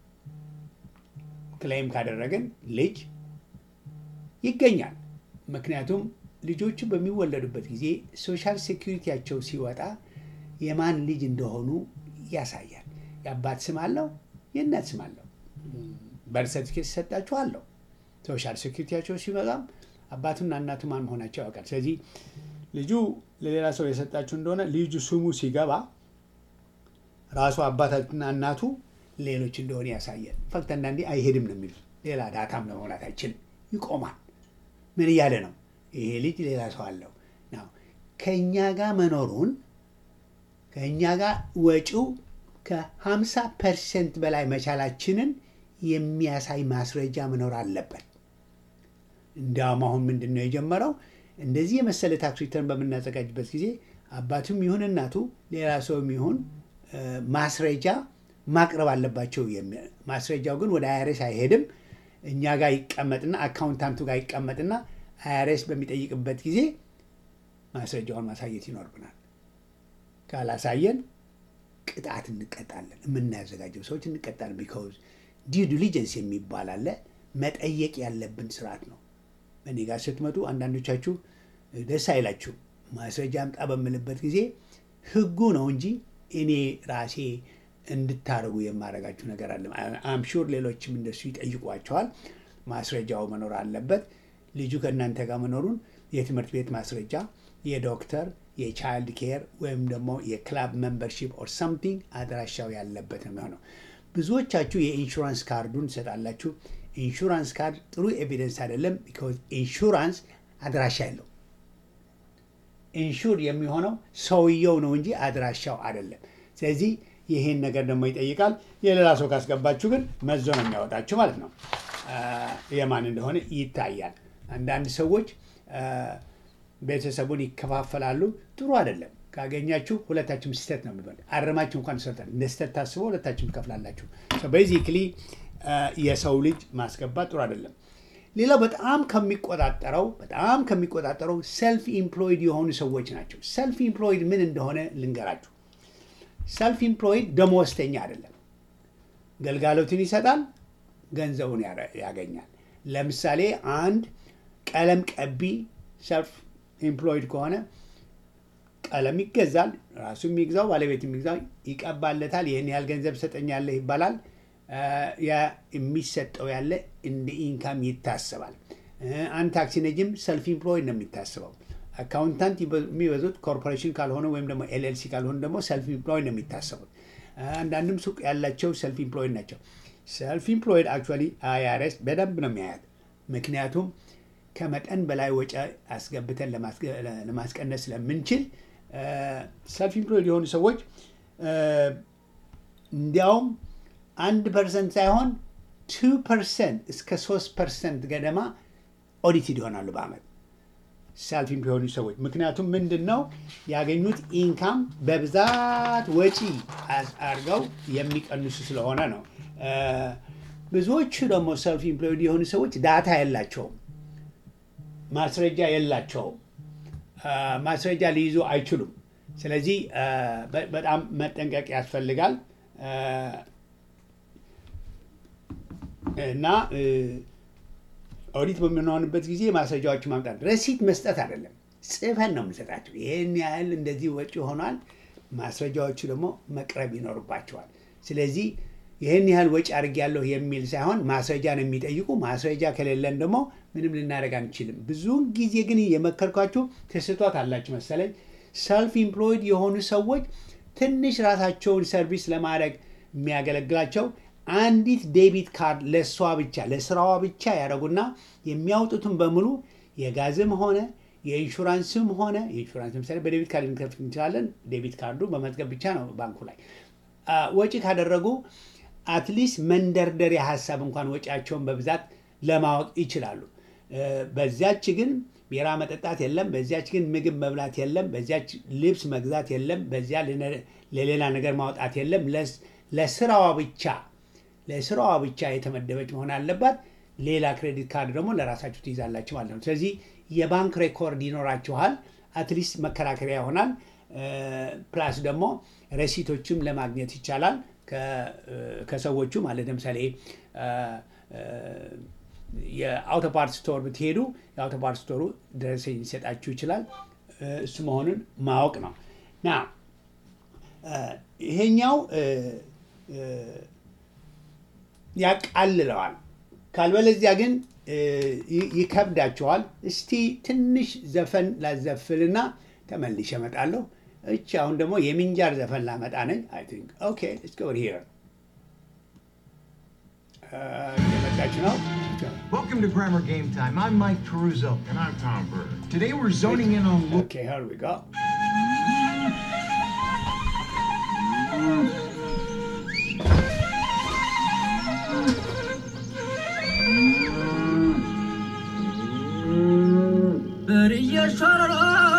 ክሌም ካደረግን ልጅ ይገኛል። ምክንያቱም ልጆቹ በሚወለዱበት ጊዜ ሶሻል ሴኩሪቲያቸው ሲወጣ የማን ልጅ እንደሆኑ ያሳያል። የአባት ስም አለው፣ የእናት ስም አለው። በርዝ ሰርቲፊኬት ሲሰጣችሁ አለው። ሶሻል ሴኩሪቲያቸው ሲመጣም አባቱና እናቱ ማን መሆናቸው ያውቃል። ስለዚህ ልጁ ለሌላ ሰው የሰጣችሁ እንደሆነ ልጁ ስሙ ሲገባ ራሱ አባታችንና እናቱ ሌሎች እንደሆነ ያሳያል። ፈክት አንዳንዴ አይሄድም ነው የሚሉት። ሌላ ዳታም ለመሙላት አይችልም፣ ይቆማል። ምን እያለ ነው? ይሄ ልጅ ሌላ ሰው አለው ነው። ከእኛ ጋር መኖሩን ከእኛ ጋር ወጪው ከ50 ፐርሰንት በላይ መቻላችንን የሚያሳይ ማስረጃ መኖር አለበት። እንዲያውም አሁን ምንድን ነው የጀመረው? እንደዚህ የመሰለ ታክስ ሪተርን በምናዘጋጅበት ጊዜ አባቱም ይሁን እናቱ ሌላ ሰውም ይሁን እ፣ ማስረጃ ማቅረብ አለባቸው። የሚ- ማስረጃው ግን ወደ አይአርኤስ አይሄድም። እኛ ጋር ይቀመጥና አካውንታንቱ ጋር ይቀመጥና አይአርኤስ በሚጠይቅበት ጊዜ ማስረጃውን ማሳየት ይኖርብናል። ካላሳየን ቅጣት እንቀጣለን። የምናዘጋጀው ሰዎች እንቀጣለን። ቢካውዝ ዲው ዲሊጀንስ የሚባል አለ። መጠየቅ ያለብን ስርዓት ነው። እኔ ጋር ስትመጡ አንዳንዶቻችሁ ደስ አይላችሁ። ማስረጃ አምጣ በምልበት ጊዜ ህጉ ነው እንጂ እኔ ራሴ እንድታደርጉ የማደርጋችሁ ነገር አለ። አምሹር ሌሎችም እንደሱ ይጠይቋቸዋል። ማስረጃው መኖር አለበት። ልጁ ከእናንተ ጋር መኖሩን የትምህርት ቤት ማስረጃ፣ የዶክተር፣ የቻይልድ ኬር ወይም ደግሞ የክላብ ሜምበርሺፕ ኦር ሳምቲንግ አድራሻው ያለበት ነው የሚሆነው። ብዙዎቻችሁ የኢንሹራንስ ካርዱን ትሰጣላችሁ። ኢንሹራንስ ካርድ ጥሩ ኤቪደንስ አይደለም። ቢካዝ ኢንሹራንስ አድራሻ የለው። ኢንሹር የሚሆነው ሰውየው ነው እንጂ አድራሻው አይደለም። ስለዚህ ይህን ነገር ደግሞ ይጠይቃል። የሌላ ሰው ካስገባችሁ ግን መዞ ነው የሚያወጣችሁ ማለት ነው። አ፣ የማን እንደሆነ ይታያል። አንዳንድ ሰዎች አ፣ ቤተሰቡን ይከፋፈላሉ። ጥሩ አይደለም። ካገኛችሁ ሁለታችሁም ስህተት ነው የሚባል አረማችሁ እንኳን ሰርታል እንደ ስህተት ታስቦ ሁለታችሁም ትከፍላላችሁ። ቤዚክሊ የሰው ልጅ ማስገባት ጥሩ አይደለም። ሌላው በጣም ከሚቆጣጠረው በጣም ከሚቆጣጠረው ሰልፍ ኢምፕሎይድ የሆኑ ሰዎች ናቸው። ሰልፍ ኢምፕሎይድ ምን እንደሆነ ልንገራችሁ። ሰልፍ ኢምፕሎይድ ደመወዝተኛ አይደለም። ገልጋሎትን ይሰጣል፣ ገንዘቡን ያረ- ያገኛል። ለምሳሌ አንድ ቀለም ቀቢ ሰልፍ ኢምፕሎይድ ከሆነ ቀለም ይገዛል። ራሱ የሚግዛው ባለቤት የሚግዛው ይቀባለታል። ይህን ያህል ገንዘብ ሰጠኛለህ ይባላል። ያ የሚሰጠው ያለ እንደ ኢንካም ይታሰባል። አንድ ታክሲ ነጂም ሰልፍ ኢምፕሎይድ ነው የሚታስበው። አካውንታንት የሚበዙት ኮርፖሬሽን ካልሆነ ወይም ደግሞ ኤልኤልሲ ካልሆነ ደግሞ ሰልፍ ኢምፕሎይድ ነው የሚታሰቡት። አንዳንድም ሱቅ ያላቸው ሰልፍ ኢምፕሎይድ ናቸው። ሰልፍ ኢምፕሎይድ አክቹዋሊ አይአርኤስ በደንብ ነው የሚያያት። ምክንያቱም ከመጠን በላይ ወጪ አስገብተን ለማስቀነስ ስለምንችል ሰልፍ ኢምፕሎይድ የሆኑ ሰዎች እንዲያውም አንድ ፐርሰንት ሳይሆን ቱ ፐርሰንት እስከ ሶስት ፐርሰንት ገደማ ኦዲትድ ይሆናሉ በአመት ሰልፍ ኢምፕሎይድ ሰዎች። ምክንያቱም ምንድን ነው ያገኙት ኢንካም በብዛት ወጪ አድርገው የሚቀንሱ ስለሆነ ነው። ብዙዎቹ ደግሞ ሰልፍ ኢምፕሎይድ የሆኑ ሰዎች ዳታ የላቸውም፣ ማስረጃ የላቸውም፣ ማስረጃ ሊይዙ አይችሉም። ስለዚህ በጣም መጠንቀቅ ያስፈልጋል እና ኦዲት በምንሆንበት ጊዜ ማስረጃዎች ማምጣት ረሲት መስጠት አይደለም፣ ጽፈን ነው የምንሰጣቸው። ይህን ያህል እንደዚህ ወጪ ሆኗል፣ ማስረጃዎቹ ደግሞ መቅረብ ይኖርባቸዋል። ስለዚህ ይህን ያህል ወጪ አድርጌያለሁ የሚል ሳይሆን ማስረጃ ነው የሚጠይቁ። ማስረጃ ከሌለን ደግሞ ምንም ልናደርግ አንችልም። ብዙውን ጊዜ ግን የመከርኳችሁ ትስቷት አላችሁ መሰለኝ። ሰልፍ ኢምፕሎይድ የሆኑ ሰዎች ትንሽ ራሳቸውን ሰርቪስ ለማድረግ የሚያገለግላቸው አንዲት ዴቢት ካርድ ለእሷ ብቻ ለስራዋ ብቻ ያደረጉና የሚያወጡትን በሙሉ የጋዝም ሆነ የኢንሹራንስም ሆነ የኢንሹራንስ ለምሳሌ በዴቢት ካርድ ልንከፍት እንችላለን። ዴቢት ካርዱ በመዝገብ ብቻ ነው ባንኩ ላይ ወጪ ካደረጉ አትሊስት መንደርደሪያ ሀሳብ እንኳን ወጪያቸውን በብዛት ለማወቅ ይችላሉ። በዚያች ግን ቢራ መጠጣት የለም፣ በዚያች ግን ምግብ መብላት የለም፣ በዚያች ልብስ መግዛት የለም፣ በዚያ ለሌላ ነገር ማውጣት የለም። ለስራዋ ብቻ ለስራዋ ብቻ የተመደበች መሆን አለባት። ሌላ ክሬዲት ካርድ ደግሞ ለራሳችሁ ትይዛላችሁ ማለት ነው። ስለዚህ የባንክ ሬኮርድ ይኖራችኋል። አትሊስት መከራከሪያ ይሆናል። ፕላስ ደግሞ ረሲቶችም ለማግኘት ይቻላል ከሰዎቹ ማለት ለምሳሌ የአውቶ ፓርት ስቶር ብትሄዱ የአውቶ ፓርት ስቶሩ ደረሰኝ ሊሰጣችሁ ይችላል። እሱ መሆኑን ማወቅ ነው ና ይሄኛው ያቃልለዋል። ካልበለዚያ ግን ይከብዳቸዋል። እስቲ ትንሽ ዘፈን ላዘፍልና ተመልሼ እመጣለሁ። እቺ አሁን ደግሞ የምንጃር ዘፈን ላመጣ ነኝ። አይ ቲንክ ኦኬ እስከ ወር ሂር እየመጣች ነው።
Welcome to Grammar Game Time. I'm Mike Caruso.
And I'm Tom Bird.
Today we're zoning in on Lu-
ኦኬ here we go.
በርየሸረሮ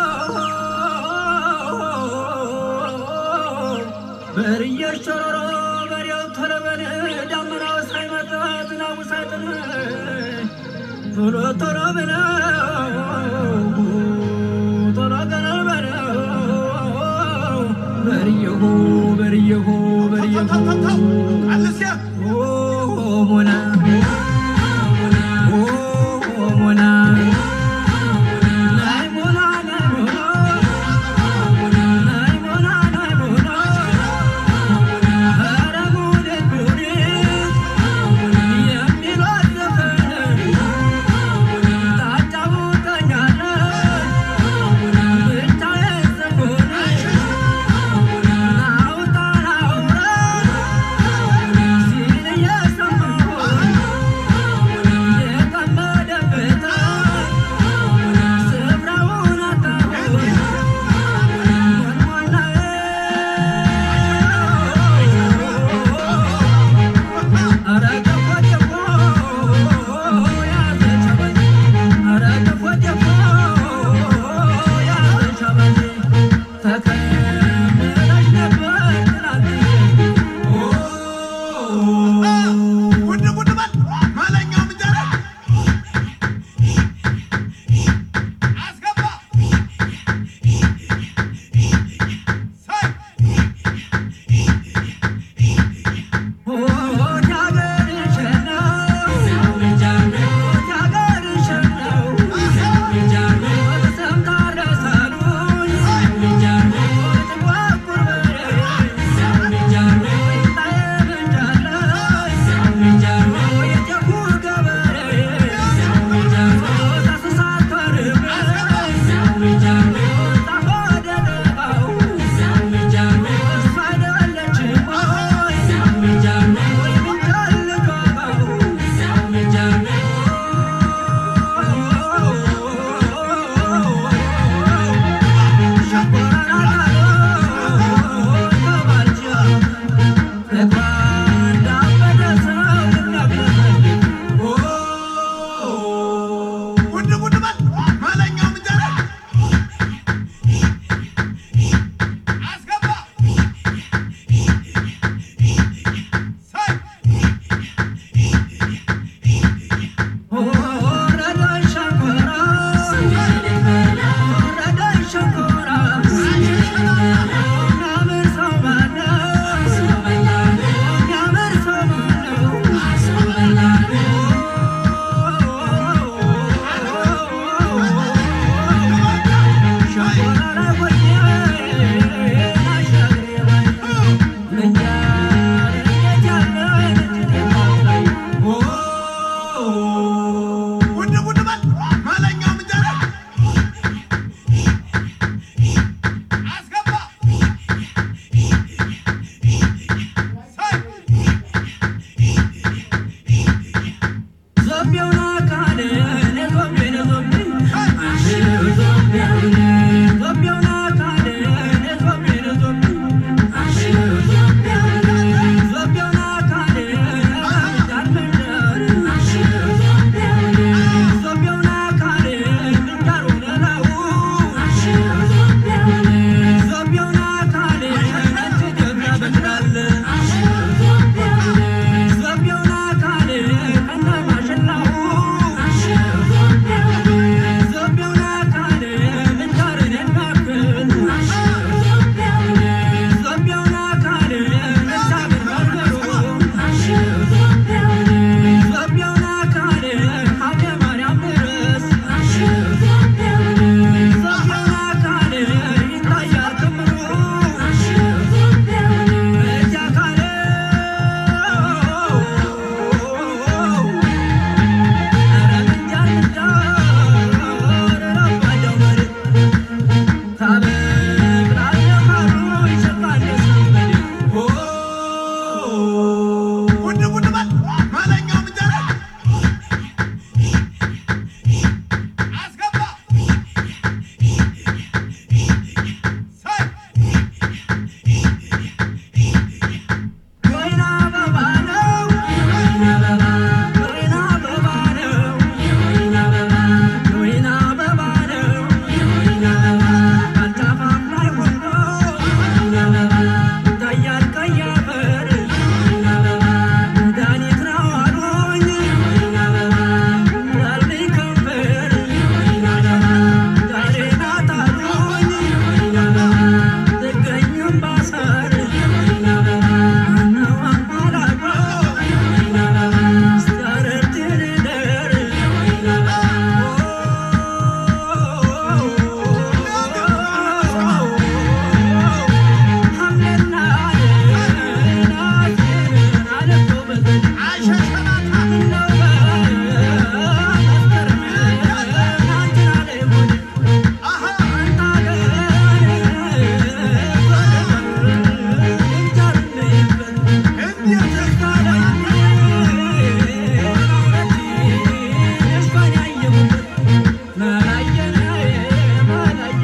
በርየሸረሮ በሬው ተለበለ ዳመናው ሳይመጣ ዝናቡ ሳይጥል ቶሎ ቶሎ በለው ቶሎ ገለል በለው በርየሁ በርየሁ በርየሁ ኦ ሞና ኦ ሞና ናይ ሞና ናይ ሞና ናይ ሞና ናይ ሞና ኧረ ጉዴ ጉዴ የሚሏት ዘፈን ታጫውተኛለች ብቻዬን ስሆን ናውጣ ናውራ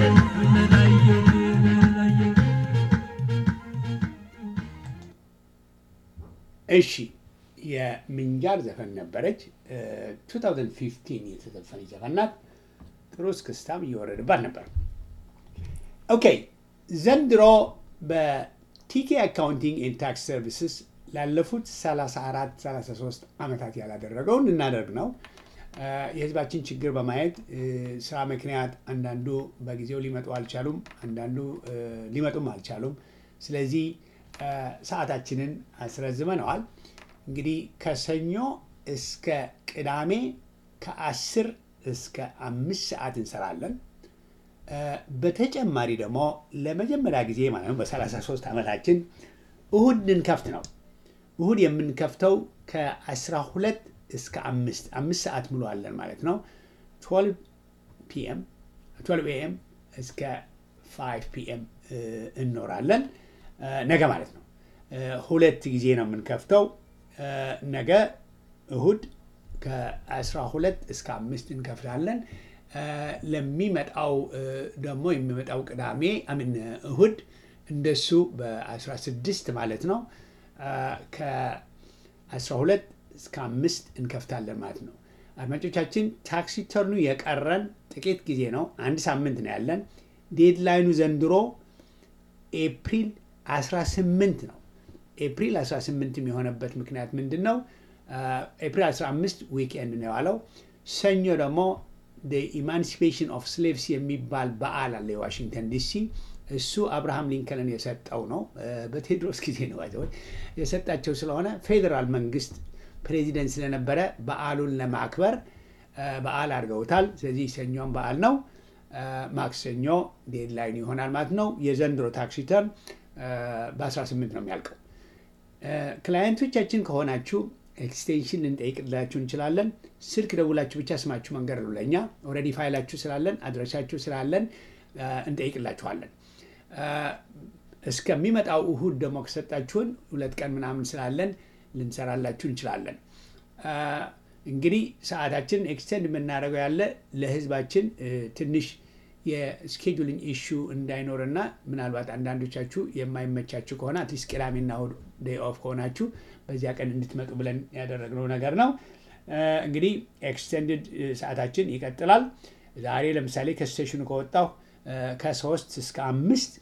እሺ የምንጃር ዘፈን ነበረች። 2015 የተዘፈነች ዘፈን ናት። ጥሩ እስክስታም እየወረድባት ነበር። ኦኬ ዘንድሮ በቲኬ አካውንቲንግ ኤንድ ታክስ ሰርቪስስ ላለፉት 34 33 ዓመታት ያላደረገውን እናደርግ ነው። የህዝባችን ችግር በማየት ስራ ምክንያት አንዳንዱ በጊዜው ሊመጡ አልቻሉም፣ አንዳንዱ ሊመጡም አልቻሉም። ስለዚህ ሰዓታችንን አስረዝመነዋል። እንግዲህ ከሰኞ እስከ ቅዳሜ ከአስር እስከ አምስት ሰዓት እንሰራለን። በተጨማሪ ደግሞ ለመጀመሪያ ጊዜ ማለት ነው በ33 ዓመታችን እሁድ ልንከፍት ነው። እሁድ የምንከፍተው ከ12 እስከ አምስት አምስት ሰዓት ሙሉ አለን ማለት ነው። 12 ፒኤም 12 ኤኤም እስከ 5 ፒኤም እንኖራለን። ነገ ማለት ነው። ሁለት ጊዜ ነው የምንከፍተው። ነገ እሁድ ከ12 እስከ አምስት እንከፍታለን። ለሚመጣው ደግሞ የሚመጣው ቅዳሜ አምን እሁድ እንደሱ በ16 ማለት ነው ከ12 እስከ አምስት እንከፍታለን ማለት ነው። አድማጮቻችን ታክሲ ተርኑ የቀረን ጥቂት ጊዜ ነው። አንድ ሳምንት ነው ያለን። ዴድላይኑ ዘንድሮ ኤፕሪል 18 ነው። ኤፕሪል 18 የሆነበት ምክንያት ምንድን ነው? ኤፕሪል 15 ዊክኤንድ ነው የዋለው። ሰኞ ደግሞ ኢማንሲፔሽን ኦፍ ስሌቭስ የሚባል በዓል አለ የዋሽንግተን ዲሲ። እሱ አብርሃም ሊንከንን የሰጠው ነው። በቴዎድሮስ ጊዜ ነው የሰጣቸው ስለሆነ ፌዴራል መንግስት ፕሬዚደንት ስለነበረ በዓሉን ለማክበር በዓል አድርገውታል። ስለዚህ ሰኞም በዓል ነው። ማክሰኞ ዴድላይን ይሆናል ማለት ነው። የዘንድሮ ታክስ ሪተርን በ18 ነው የሚያልቀው። ክላየንቶቻችን ከሆናችሁ ኤክስቴንሽን ልንጠይቅላችሁ እንችላለን። ስልክ ደውላችሁ ብቻ ስማችሁ መንገድ ነው ለእኛ ኦልሬዲ ፋይላችሁ ስላለን አድራሻችሁ ስላለን እንጠይቅላችኋለን። እስከሚመጣው እሁድ ደግሞ ከሰጣችሁን ሁለት ቀን ምናምን ስላለን ልንሰራላችሁ እንችላለን። እንግዲህ ሰዓታችን ኤክስቴንድ የምናደርገው ያለ ለህዝባችን ትንሽ የስኬጁሊንግ ኢሹ እንዳይኖርና ምናልባት አንዳንዶቻችሁ የማይመቻችሁ ከሆነ አትሊስት ቅዳሜና እሑድ ዴይ ኦፍ ከሆናችሁ በዚያ ቀን እንድትመጡ ብለን ያደረግነው ነገር ነው። እንግዲህ ኤክስቴንድድ ሰዓታችን ይቀጥላል። ዛሬ ለምሳሌ ከስቴሽኑ ከወጣሁ ከሶስት እስከ አምስት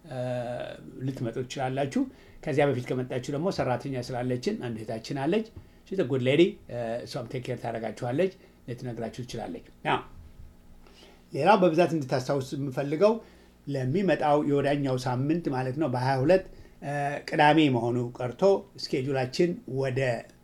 ልትመጡ ትችላላችሁ። ከዚያ በፊት ከመጣችሁ ደግሞ ሰራተኛ ስላለችን አንድ እህታችን አለች ጉድ ሌዲ እሷም ቴክ ኬር ታደርጋችኋለች፣ ልትነግራችሁ ትችላለች። ሌላው በብዛት እንድታስታውስ የምፈልገው ለሚመጣው የወዳኛው ሳምንት ማለት ነው በ22 ቅዳሜ መሆኑ ቀርቶ ስኬጁላችን ወደ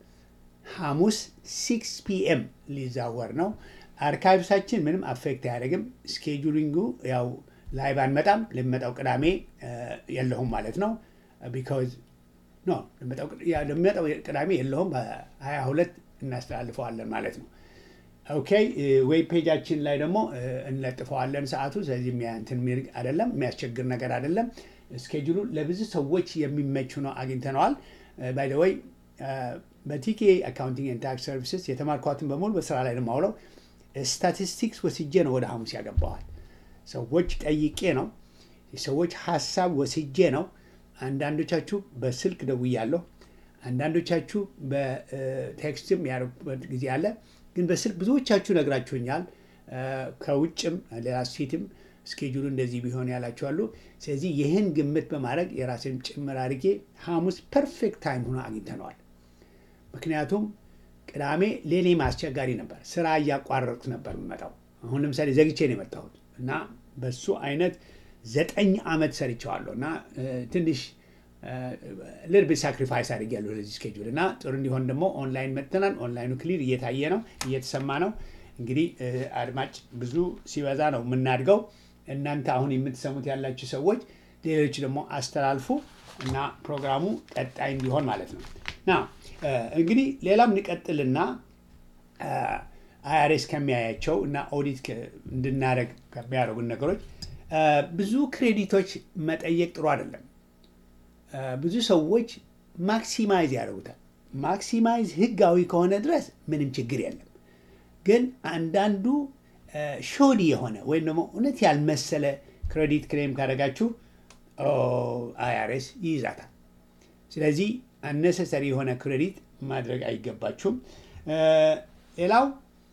ሐሙስ ሲክስ ፒኤም ሊዛወር ነው። አርካይቭሳችን ምንም አፌክት አያደርግም። ስኬጁሊንጉ ያው ላይ ባንመጣም ለሚመጣው ቅዳሜ የለሁም ማለት ነው ቢካዝ ኖ ለሚመጣው ቅዳሜ የለውም። በሀያ ሁለት እናስተላልፈዋለን ማለት ነው። ኦኬ ዌብ ፔጃችን ላይ ደግሞ እንለጥፈዋለን ሰዓቱ። ስለዚህ እንትን የሚል አይደለም፣ የሚያስቸግር ነገር አይደለም። ስኬጁሉ ለብዙ ሰዎች የሚመች ሆኖ አግኝተነዋል። ባይ ዘ ወይ በቲኬ አካውንቲንግ ኤንድ ታክስ ሰርቪስስ የተማርኳትን በሙሉ በስራ ላይ ነው የማውለው። ስታቲስቲክስ ወስጄ ነው ወደ ሐሙስ ያገባዋል። ሰዎች ጠይቄ ነው፣ የሰዎች ሀሳብ ወስጄ ነው። አንዳንዶቻችሁ በስልክ ደውያለሁ፣ አንዳንዶቻችሁ በቴክስትም ያደረጉበት ጊዜ አለ። ግን በስልክ ብዙዎቻችሁ ነግራችሁኛል። ከውጭም ሌላ ስቴትም ስኬጁሉ እንደዚህ ቢሆን ያላችኋሉ። ስለዚህ ይህን ግምት በማድረግ የራሴን ጭምር አድርጌ ሐሙስ ፐርፌክት ታይም ሆኖ አግኝተነዋል። ምክንያቱም ቅዳሜ ሌሌም አስቸጋሪ ነበር፣ ስራ እያቋረጡት ነበር የምመጣው። አሁን ለምሳሌ ዘግቼ ነው የመጣሁት እና በሱ አይነት ዘጠኝ ዓመት ሰርቸዋለሁ እና ትንሽ ልርብ ሳክሪፋይስ አድርጌያለሁ ለዚህ ስኬጁል እና ጥሩ እንዲሆን ደግሞ ኦንላይን መጥተናል። ኦንላይኑ ክሊር እየታየ ነው፣ እየተሰማ ነው። እንግዲህ አድማጭ ብዙ ሲበዛ ነው የምናድገው። እናንተ አሁን የምትሰሙት ያላችሁ ሰዎች ሌሎች ደግሞ አስተላልፉ እና ፕሮግራሙ ቀጣይ እንዲሆን ማለት ነው። ና እንግዲህ ሌላም እንቀጥልና አይአርኤስ ከሚያያቸው እና ኦዲት እንድናደረግ ከሚያደርጉን ነገሮች ብዙ ክሬዲቶች መጠየቅ ጥሩ አይደለም። ብዙ ሰዎች ማክሲማይዝ ያደርጉታል። ማክሲማይዝ ህጋዊ ከሆነ ድረስ ምንም ችግር የለም። ግን አንዳንዱ ሾዲ የሆነ ወይም ደግሞ እውነት ያልመሰለ ክሬዲት ክሌም ካደረጋችሁ አይአርኤስ ይይዛታል። ስለዚህ አነሰሰሪ የሆነ ክሬዲት ማድረግ አይገባችሁም። እ፣ ሌላው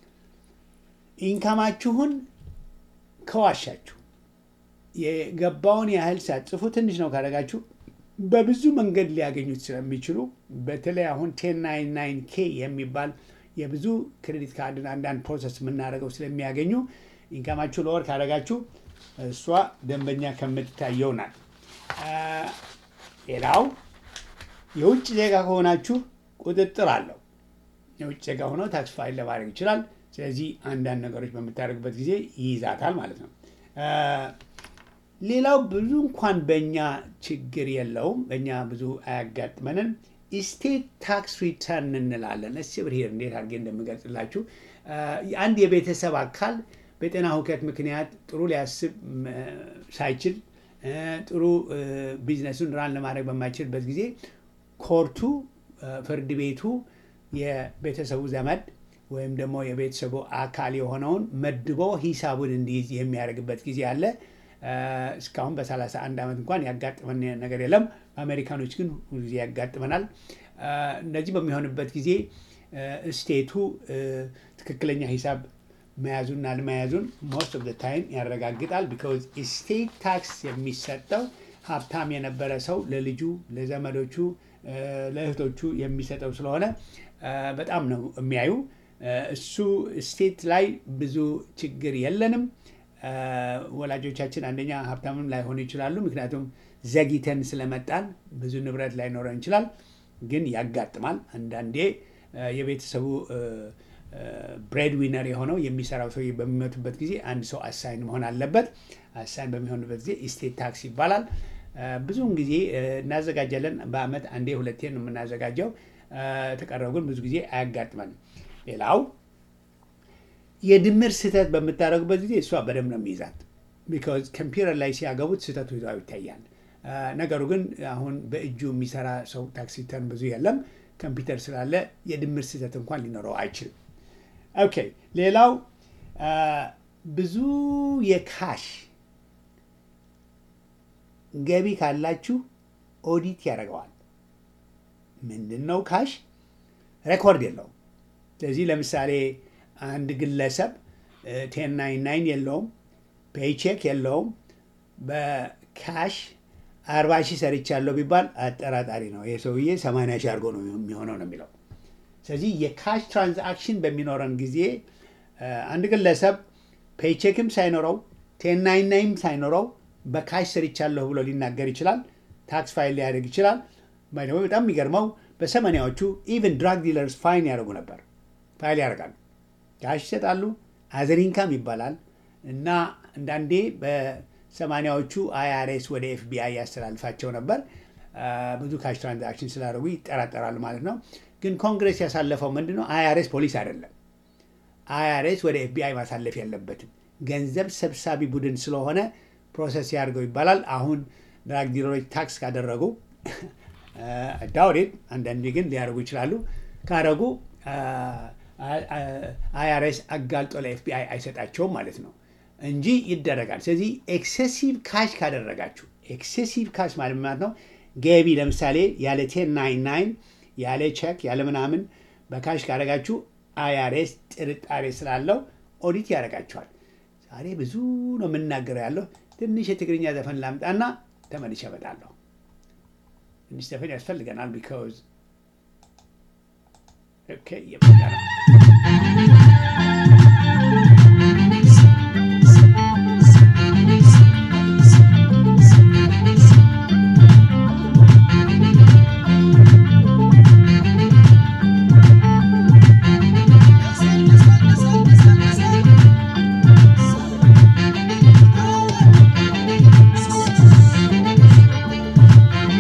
ኢንካማችሁን ከዋሻችሁ የገባውን ያህል ሳትጽፉ ትንሽ ነው ካደረጋችሁ በብዙ መንገድ ሊያገኙት ስለሚችሉ በተለይ አሁን ቴን ናይን ናይን ኬ የሚባል የብዙ ክሬዲት ካርድን አንዳንድ ፕሮሰስ የምናደርገው ስለሚያገኙ ኢንካማችሁ ለወር ካደረጋችሁ እሷ ደንበኛ ከምትታየው ናት። አ፣ ሌላው የውጭ ዜጋ ከሆናችሁ ቁጥጥር አለው። የውጭ ዜጋ ሆኖ ታክስ ፋይል ለማድረግ ይችላል። ስለዚህ አንዳንድ ነገሮች በምታደርግበት ጊዜ ይይዛታል ማለት ነው። አ፣ ሌላው ብዙ እንኳን በእኛ ችግር የለውም፣ በእኛ ብዙ አያጋጥመንም። ስቴት ታክስ ሪተርን እንላለን። እስ ብርሄር እንዴት አድርጌ እንደምገልጽላችሁ አ፣ አንድ የቤተሰብ አካል በጤና ሁከት ምክንያት ጥሩ ሊያስብ ም፣ ሳይችል እ፣ ጥሩ እ፣ ቢዝነሱን ራን ለማድረግ በማይችልበት ጊዜ ኮርቱ እ፣ ፍርድ ቤቱ የቤተሰቡ ዘመድ ወይም ደግሞ የቤተሰቡ አካል የሆነውን መድቦ ሂሳቡን እንዲይዝ የሚያደርግበት ጊዜ አለ። እ፣ እስካሁን በ31 ዓመት እንኳን ያጋጥመን ነገር የለም። በአሜሪካኖች ግን ሁሉ ጊዜ ያጋጥመናል። እ፣ እንደዚህ በሚሆንበት ጊዜ እ፣ ስቴቱ እ፣ ትክክለኛ ሂሳብ መያዙና አለመያዙን ሞስት ኦፍ ታይም ያረጋግጣል። ቢካዝ ስቴት ታክስ የሚሰጠው ሀብታም የነበረ ሰው ለልጁ፣ ለዘመዶቹ፣ እ፣ ለእህቶቹ የሚሰጠው ስለሆነ እ፣ በጣም ነው የሚያዩ። እ፣ እሱ ስቴት ላይ ብዙ ችግር የለንም። እ፣ ወላጆቻችን አንደኛ ሀብታምም ላይሆኑ ይችላሉ። ምክንያቱም ዘግይተን ስለመጣን ብዙ ንብረት ላይኖረን ይችላል። ግን ያጋጥማል። አንዳንዴ እ፣ የቤተሰቡ ብሬድ ዊነር የሆነው የሚሰራው ሰው በሚመቱበት ጊዜ አንድ ሰው አሳይን መሆን አለበት። አሳይን በሚሆንበት ጊዜ ስቴት ታክስ ይባላል። እ፣ ብዙውን ጊዜ እ፣ እናዘጋጃለን። በአመት አንዴ ሁለቴ ነው የምናዘጋጀው። እ፣ ተቀረው ግን ብዙ ጊዜ አያጋጥመንም። ሌላው የድምር ስህተት በምታደርጉበት ጊዜ እሷ በደንብ ነው የሚይዛት። ቢካዝ ኮምፒውተር ላይ ሲያገቡት ስህተቱ ይዛው ይታያል። አ፣ ነገሩ ግን አሁን በእጁ የሚሰራ ሰው ታክስ ሪተርን ብዙ የለም። ኮምፒውተር ስላለ የድምር ስህተት እንኳን ሊኖረው አይችልም። ኦኬ ሌላው አ፣ ብዙ የካሽ ገቢ ካላችሁ ኦዲት ያደርገዋል። ምንድን ነው ካሽ? ሬኮርድ የለውም። ስለዚህ ለምሳሌ አንድ ግለሰብ ቴን ናይን ናይን የለውም፣ ፔይቼክ የለውም፣ በካሽ አርባ ሺህ ሰርቻለሁ ቢባል አጠራጣሪ ነው። ይህ ሰውዬ ሰማንያ ሺህ አድርጎ ነው የሚሆነው ነው የሚለው። ስለዚህ የካሽ ትራንዛክሽን በሚኖረን ጊዜ እ፣ አንድ ግለሰብ ፔይቼክም ሳይኖረው ቴን ናይን ናይን ሳይኖረው በካሽ ሰርቻለሁ ብሎ ሊናገር ይችላል። ታክስ ፋይል ሊያደርግ ይችላል። ባይ ዘ ወይ በጣም የሚገርመው በሰማንያዎቹ ኢቨን ድራግ ዲለርስ ፋይን ያደርጉ ነበር። ፋይል ያደርጋሉ፣ ካሽ ይሰጣሉ። አዘር ኢንካም ይባላል እና አንዳንዴ በሰማንያዎቹ አይአርኤስ ወደ ኤፍቢአይ ያስተላልፋቸው ነበር። አ፣ ብዙ ካሽ ትራንዛክሽን ስላደረጉ ይጠራጠራሉ ማለት ነው። ግን ኮንግረስ ያሳለፈው ምንድን ነው? አይአርኤስ ፖሊስ አይደለም። አይአርኤስ ወደ ኤፍቢአይ ማሳለፍ የለበትም። ገንዘብ ሰብሳቢ ቡድን ስለሆነ ፕሮሰስ ያድርገው ይባላል። አሁን ድራግ ዲለሮች ታክስ ካደረጉ ዳውሬድ አንዳንዴ ግን ሊያደርጉ ይችላሉ። ካደረጉ አይአርኤስ አጋልጦ ለኤፍቢአይ አይሰጣቸውም ማለት ነው እንጂ ይደረጋል። ስለዚህ ኤክሴሲቭ ካሽ ካደረጋችሁ ኤክሴሲቭ ካሽ ማለት ማለት ነው ገቢ ለምሳሌ ያለ ቴን ናይን ናይን ያለ ቼክ ያለ ምናምን በካሽ ካደረጋችሁ አይአርኤስ ጥርጣሬ ስላለው ኦዲት ያደርጋችኋል። ዛሬ ብዙ ነው የምናገረው ያለው። ትንሽ የትግርኛ ዘፈን ላምጣና ተመልሼ እመጣለሁ። ትንሽ ዘፈን ያስፈልገናል። ቢካዝ ኦኬ እየመጣ ነው።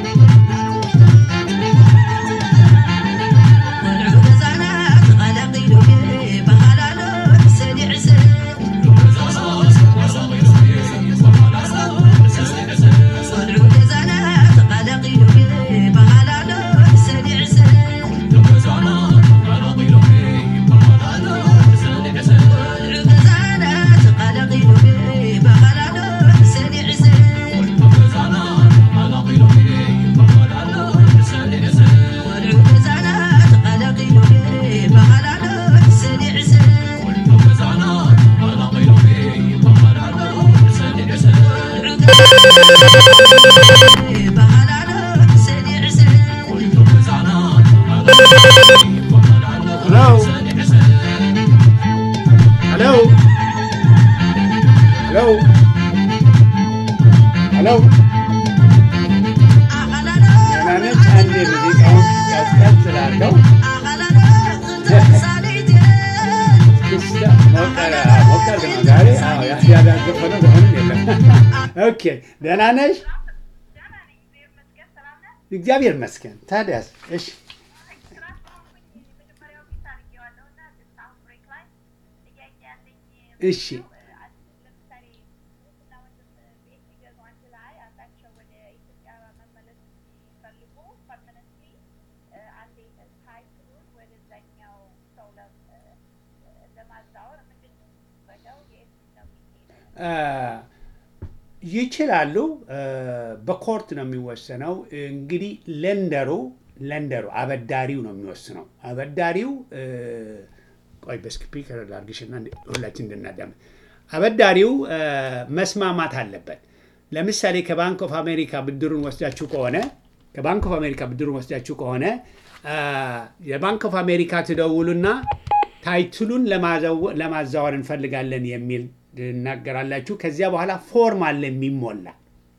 ቆልዑ ገዛና ተቐላቒሉ
Hello? Hello? Hello? Hello? ደህና ነች? አንዴ ሙዚቃውን ቀዝቀዝ ስላለው ክስታ ሞቀረ ሞቀር ነው ዛሬ። አዎ ያዳዘፈነ ዘሆንም የለም። ኦኬ ደህና ነሽ? እግዚአብሔር ይመስገን። ታዲያስ? እሺ እሺ ይችላሉ። በኮርት ነው የሚወሰነው። እንግዲህ ለንደሩ ለንደሩ አበዳሪው ነው የሚወስነው። አበዳሪው ቆይ በስፒከር ላድርግሽና ሁላችን እንድናዳምጥ። አበዳሪው መስማማት አለበት። ለምሳሌ ከባንክ ኦፍ አሜሪካ ብድሩን ወስዳችሁ ከሆነ ከባንክ ኦፍ አሜሪካ ብድሩን ወስዳችሁ ከሆነ የባንክ ኦፍ አሜሪካ ትደውሉና ታይትሉን ለማዛወር እንፈልጋለን የሚል ትናገራላችሁ። ከዚያ በኋላ ፎርም አለ የሚሞላ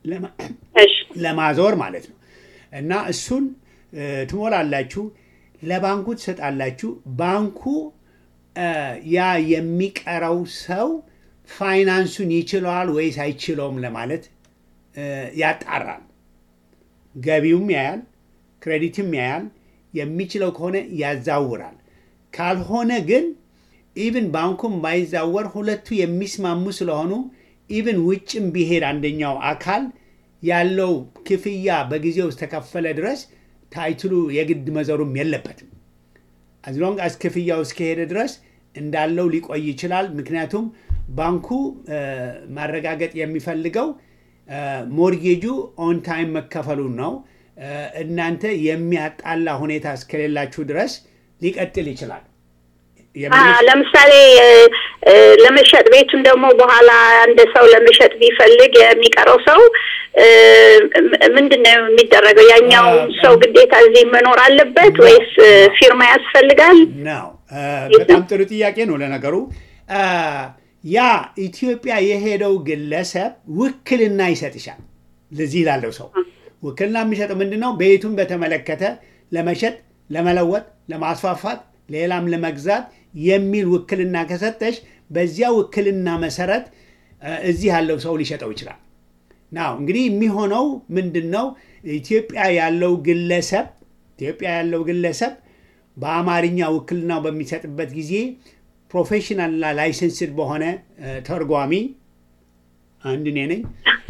ለማዞር ማለት ነው። እና እሱን ትሞላላችሁ፣ ለባንኩ ትሰጣላችሁ። ባንኩ ያ የሚቀረው ሰው ፋይናንሱን ይችለዋል ወይስ አይችለውም ለማለት ያጣራል። ገቢውም ያያል፣ ክሬዲትም ያያል። የሚችለው ከሆነ ያዛውራል። ካልሆነ ግን ኢቭን ባንኩም ባይዛወር ሁለቱ የሚስማሙ ስለሆኑ ኢቭን ውጭም ቢሄድ አንደኛው አካል ያለው ክፍያ በጊዜው እስከከፈለ ድረስ ታይትሉ የግድ መዘሩም የለበትም። አዝሎንግ አስ ክፍያው እስከሄደ ድረስ እንዳለው ሊቆይ ይችላል። ምክንያቱም ባንኩ ማረጋገጥ የሚፈልገው ሞርጌጁ ኦን ታይም መከፈሉን ነው። እናንተ የሚያጣላ ሁኔታ እስከሌላችሁ ድረስ ሊቀጥል ይችላል።
ለምሳሌ ለመሸጥ ቤቱን ደግሞ በኋላ አንድ ሰው ለመሸጥ ቢፈልግ የሚቀረው ሰው ምንድን ነው የሚደረገው? ያኛው ሰው ግዴታ እዚህ መኖር አለበት ወይስ ፊርማ ያስፈልጋል?
ነው በጣም ጥሩ ጥያቄ ነው። ለነገሩ ያ ኢትዮጵያ የሄደው ግለሰብ ውክልና ይሰጥሻል። ለዚህ ላለው ሰው ውክልና የሚሰጠው ምንድን ነው? ቤቱን በተመለከተ ለመሸጥ፣ ለመለወጥ፣ ለማስፋፋት ሌላም ለመግዛት የሚል ውክልና ከሰጠሽ በዚያ ውክልና መሰረት እዚህ ያለው ሰው ሊሸጠው ይችላል። ናው እንግዲህ የሚሆነው ምንድን ነው? ኢትዮጵያ ያለው ግለሰብ ኢትዮጵያ ያለው ግለሰብ በአማርኛ ውክልናው በሚሰጥበት ጊዜ ፕሮፌሽናልና ላይሰንስድ በሆነ ተርጓሚ አንድ እኔ ነኝ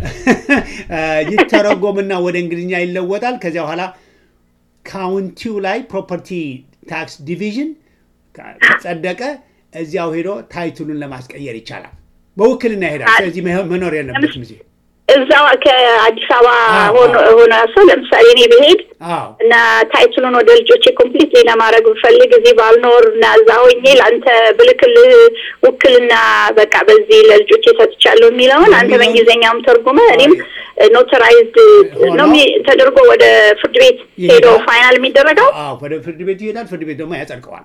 ይተረጎምና ወደ እንግሊዝኛ ይለወጣል። ከዚያ በኋላ ካውንቲው ላይ ፕሮፐርቲ ታክስ ዲቪዥን ከጸደቀ እዚያው ሄዶ ታይትሉን ለማስቀየር ይቻላል። በውክልና ይሄዳል። ስለዚህ መኖር የለበትም እዚህ
እዛው ከአዲስ አበባ ሆነ ሰው ለምሳሌ እኔ ብሄድ እና ታይትሉን ወደ ልጆቼ ኮምፕሊት ለማድረግ ብፈልግ እዚህ ባልኖር እና እዛ ሆኜ ለአንተ ብልክልህ ውክልና በቃ በዚህ ለልጆቼ ሰጥቻለሁ የሚለውን አንተ በእንግሊዝኛውም ተርጉመ እኔም ኖተራይዝድ ነው ተደርጎ ወደ ፍርድ ቤት ሄዶ ፋይናል የሚደረገው
ወደ ፍርድ ቤት ይሄዳል። ፍርድ ቤት ደግሞ ያጸድቀዋል።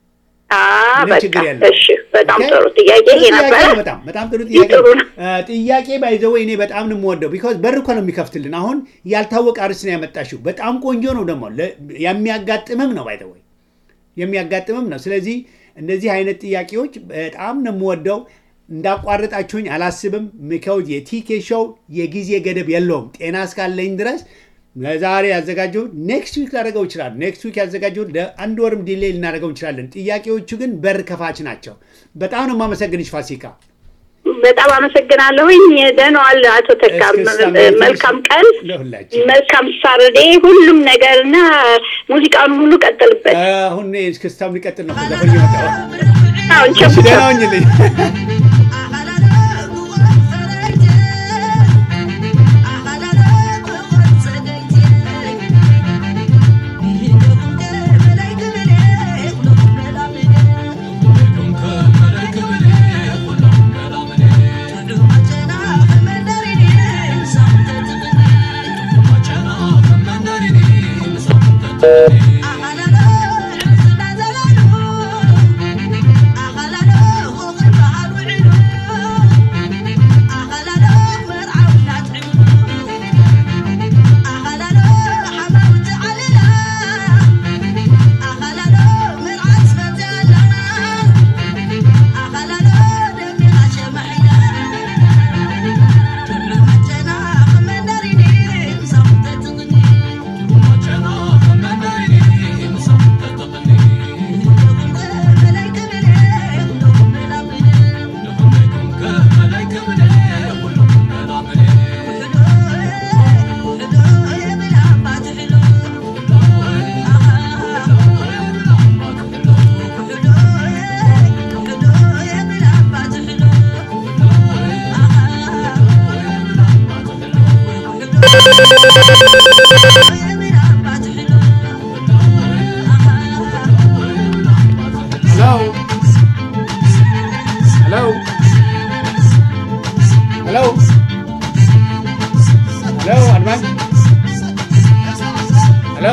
እሺ በጣም ጥሩ ጥያቄ ይሄ ነበረ።
በጣም በጣም ጥሩ ጥያቄ ጥያቄ ባይዘወ እኔ በጣም ነው የምወደው። ቢኮዝ በር እኮ ነው የሚከፍትልን። አሁን ያልታወቀ አርዕስት ነው ያመጣሽው። በጣም ቆንጆ ነው ደግሞ የሚያጋጥምም ነው ባይዘወይ የሚያጋጥምም ነው። ስለዚህ እንደዚህ አይነት ጥያቄዎች በጣም ነው የምወደው። እንዳቋርጣችሁኝ አላስብም። ሚካውዝ የቲኬ ሾው የጊዜ ገደብ የለውም። ጤና እስካለኝ ድረስ ለዛሬ ያዘጋጀው ኔክስት ዊክ ላደረገው ይችላል። ኔክስት ዊክ ያዘጋጀው ለአንድ ወርም ዲሌይ ልናደርገው እንችላለን። ጥያቄዎቹ ግን በር ከፋች ናቸው። በጣም ነው የማመሰግንሽ ፋሲካ።
በጣም አመሰግናለሁኝ። ደህና ዋል አቶ ተካ። መልካም ቀን፣ መልካም ሳርዴ፣ ሁሉም ነገር እና ሙዚቃውን ሁሉ ቀጥልበት።
አሁን እስክስታም ሊቀጥል ነው። ዘፈን ይመጣ
አሁን
ደህና ሁኝልኝ።
Thank you.
ሄሎ ሄሎ ሄሎ ሄሎ አድማጭ ሄሎ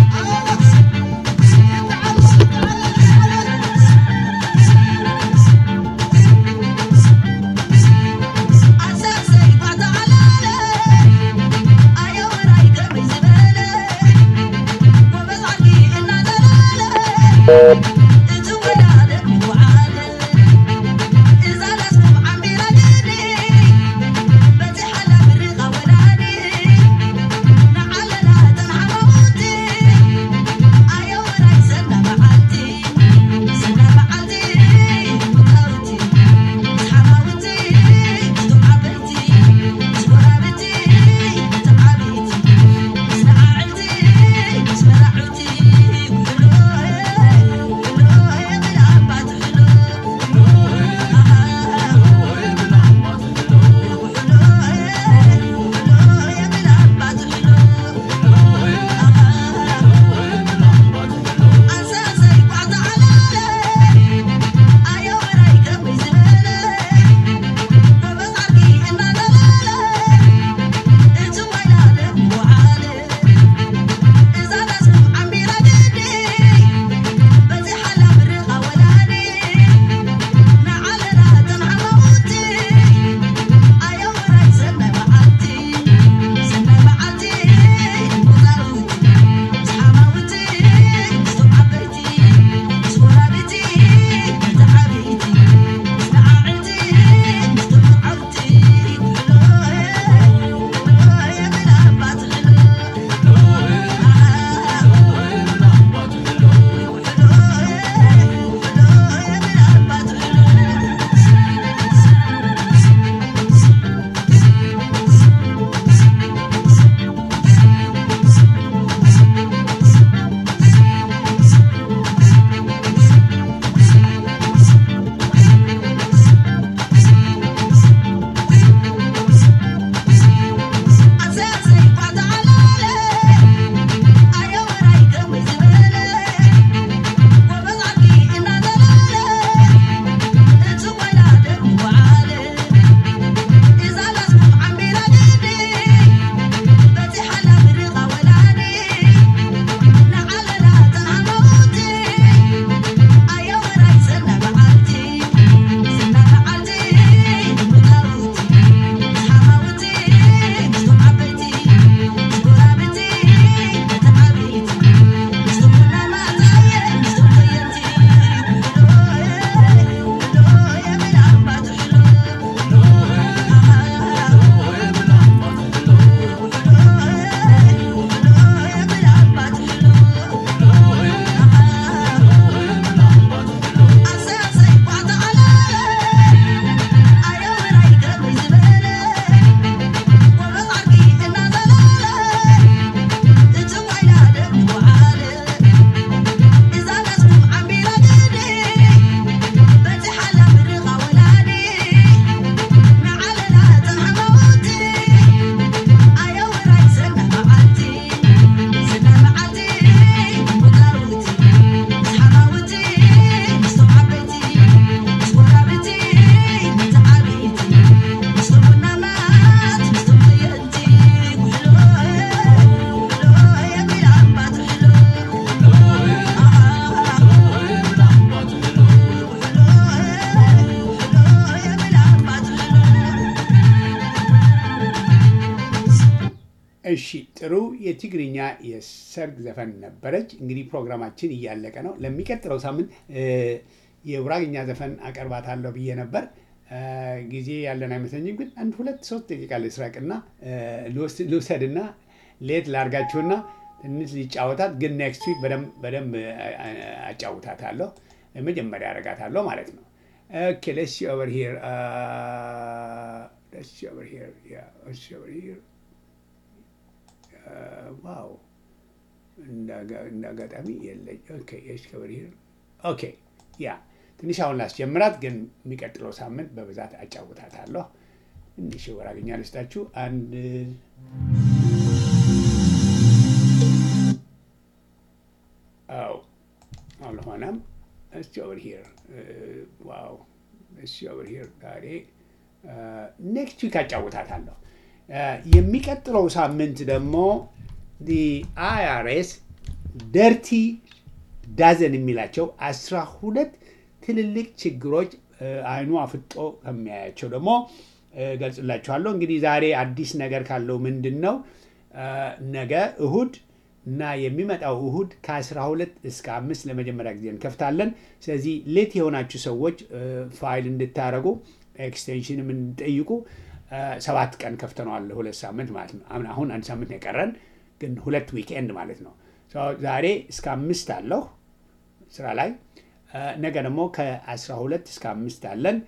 እሺ ጥሩ የትግርኛ የሰርግ ዘፈን ነበረች። እንግዲህ ፕሮግራማችን እያለቀ ነው። ለሚቀጥለው ሳምንት የጉራግኛ ዘፈን አቀርባታለሁ ብዬ ነበር። ጊዜ ያለን አይመስለኝም፣ ግን አንድ ሁለት ሶስት ደቂቃ ልስረቅና ልውሰድና ሌት ላርጋችሁና ትንሽ ሊጫወታት ግን ኔክስት ዊክ በደንብ አጫውታታለሁ። መጀመሪያ አረጋታለሁ ማለት ነው። ኦኬ ሌትስ ሲ ኦቨር ሂር ሌትስ ሲ ኦቨር ሂር ያ ሌትስ ሲ ኦቨር ሂር ዋው እንደ አጋጣሚ የለኝ። ኦኬ የሽ ከበር ሂር ኦኬ ያ ትንሽ አሁን ላስጀምራት፣ ግን የሚቀጥለው ሳምንት በብዛት አጫውታታለሁ። ትንሽ ወራግኛ ልስጣችሁ አንድ አልሆነም። እስቲ ኦቨር ሂር ዋው፣ እስቲ ኦቨር ሂር ዛሬ ኔክስት ዊክ አጫውታታለሁ። የሚቀጥለው ሳምንት ደግሞ አይአርኤስ ደርቲ ዳዘን የሚላቸው አስራ ሁለት ትልልቅ ችግሮች አይኑ አፍጦ ከሚያያቸው ደግሞ ገልጽላችኋለሁ። እንግዲህ ዛሬ አዲስ ነገር ካለው ምንድን ነው ነገ እሁድ እና የሚመጣው እሁድ ከ12 እስከ አምስት ለመጀመሪያ ጊዜ እንከፍታለን። ስለዚህ ሌት የሆናችሁ ሰዎች ፋይል እንድታደረጉ ኤክስቴንሽንም እንጠይቁ። ሰባት ቀን ከፍተነዋል፣ ሁለት ሳምንት ማለት ነው። አሁን አንድ ሳምንት ነው የቀረን፣ ግን ሁለት ዊክኤንድ ማለት ነው። ዛሬ እስከ አምስት አለሁ ስራ ላይ። ነገ ደግሞ ከ12 እስከ አምስት አለን።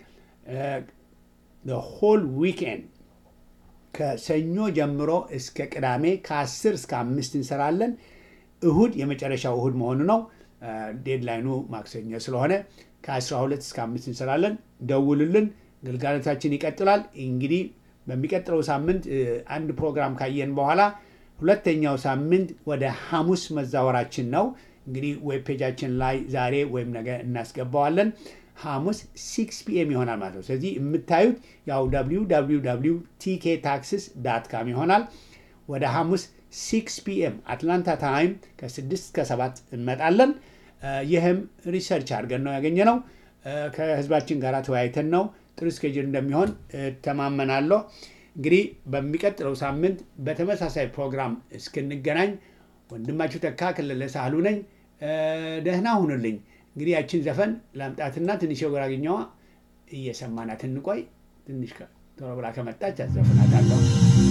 ሆል ዊክኤንድ ከሰኞ ጀምሮ እስከ ቅዳሜ ከ10 እስከ አምስት እንሰራለን። እሁድ የመጨረሻው እሁድ መሆኑ ነው። ዴድላይኑ ማክሰኞ ስለሆነ ከ12 እስከ አምስት እንሰራለን። ደውሉልን። ግልጋሎታችን ይቀጥላል። እንግዲህ በሚቀጥለው ሳምንት አንድ ፕሮግራም ካየን በኋላ ሁለተኛው ሳምንት ወደ ሐሙስ መዛወራችን ነው። እንግዲህ ዌብ ፔጃችን ላይ ዛሬ ወይም ነገ እናስገባዋለን። ሐሙስ ሲክስ ፒኤም ይሆናል ማለት ነው። ስለዚህ የምታዩት ያው www ቲኬ ታክስስ ዳት ካም ይሆናል። ወደ ሐሙስ ሲክስ ፒኤም አትላንታ ታይም ከስድስት እስከ ሰባት እንመጣለን። ይህም ሪሰርች አድርገን ነው ያገኘ ነው። ከህዝባችን ጋር ተወያይተን ነው። ጥሩ ስኬጅል እንደሚሆን ተማመናለሁ። እንግዲህ በሚቀጥለው ሳምንት በተመሳሳይ ፕሮግራም እስክንገናኝ ወንድማችሁ ተካ ክልለ ሳህሉ ነኝ። ደህና ሁኑልኝ። እንግዲህ ያችን ዘፈን ላምጣትና ትንሽ የጉራግኛዋ እየሰማናት እንቆይ። ትንሽ ቶሎ ብላ ከመጣች አዘፍናታለሁ።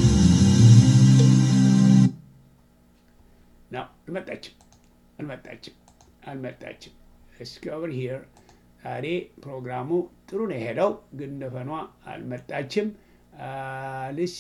ነው አልመጣችም፣ አልመጣችም፣ አልመጣችም። እስኪ ኦቨር ሂር ዛሬ ፕሮግራሙ ጥሩ ነው የሄደው፣ ግን ዘፈኗ አልመጣችም። ልሲ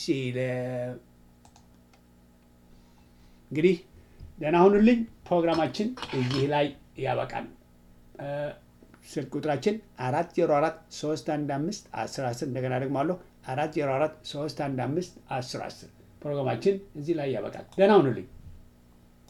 እንግዲህ ደህና ሁኑልኝ። ፕሮግራማችን እዚህ ላይ ያበቃል። ስልክ ቁጥራችን አራት ዜሮ አራት ሶስት አንድ አምስት አስር አስር እንደገና ደግሞ አለሁ አራት ዜሮ አራት ሶስት አንድ አምስት አስር አስር ፕሮግራማችን እዚህ ላይ ያበቃል። ደህና ሁኑልኝ።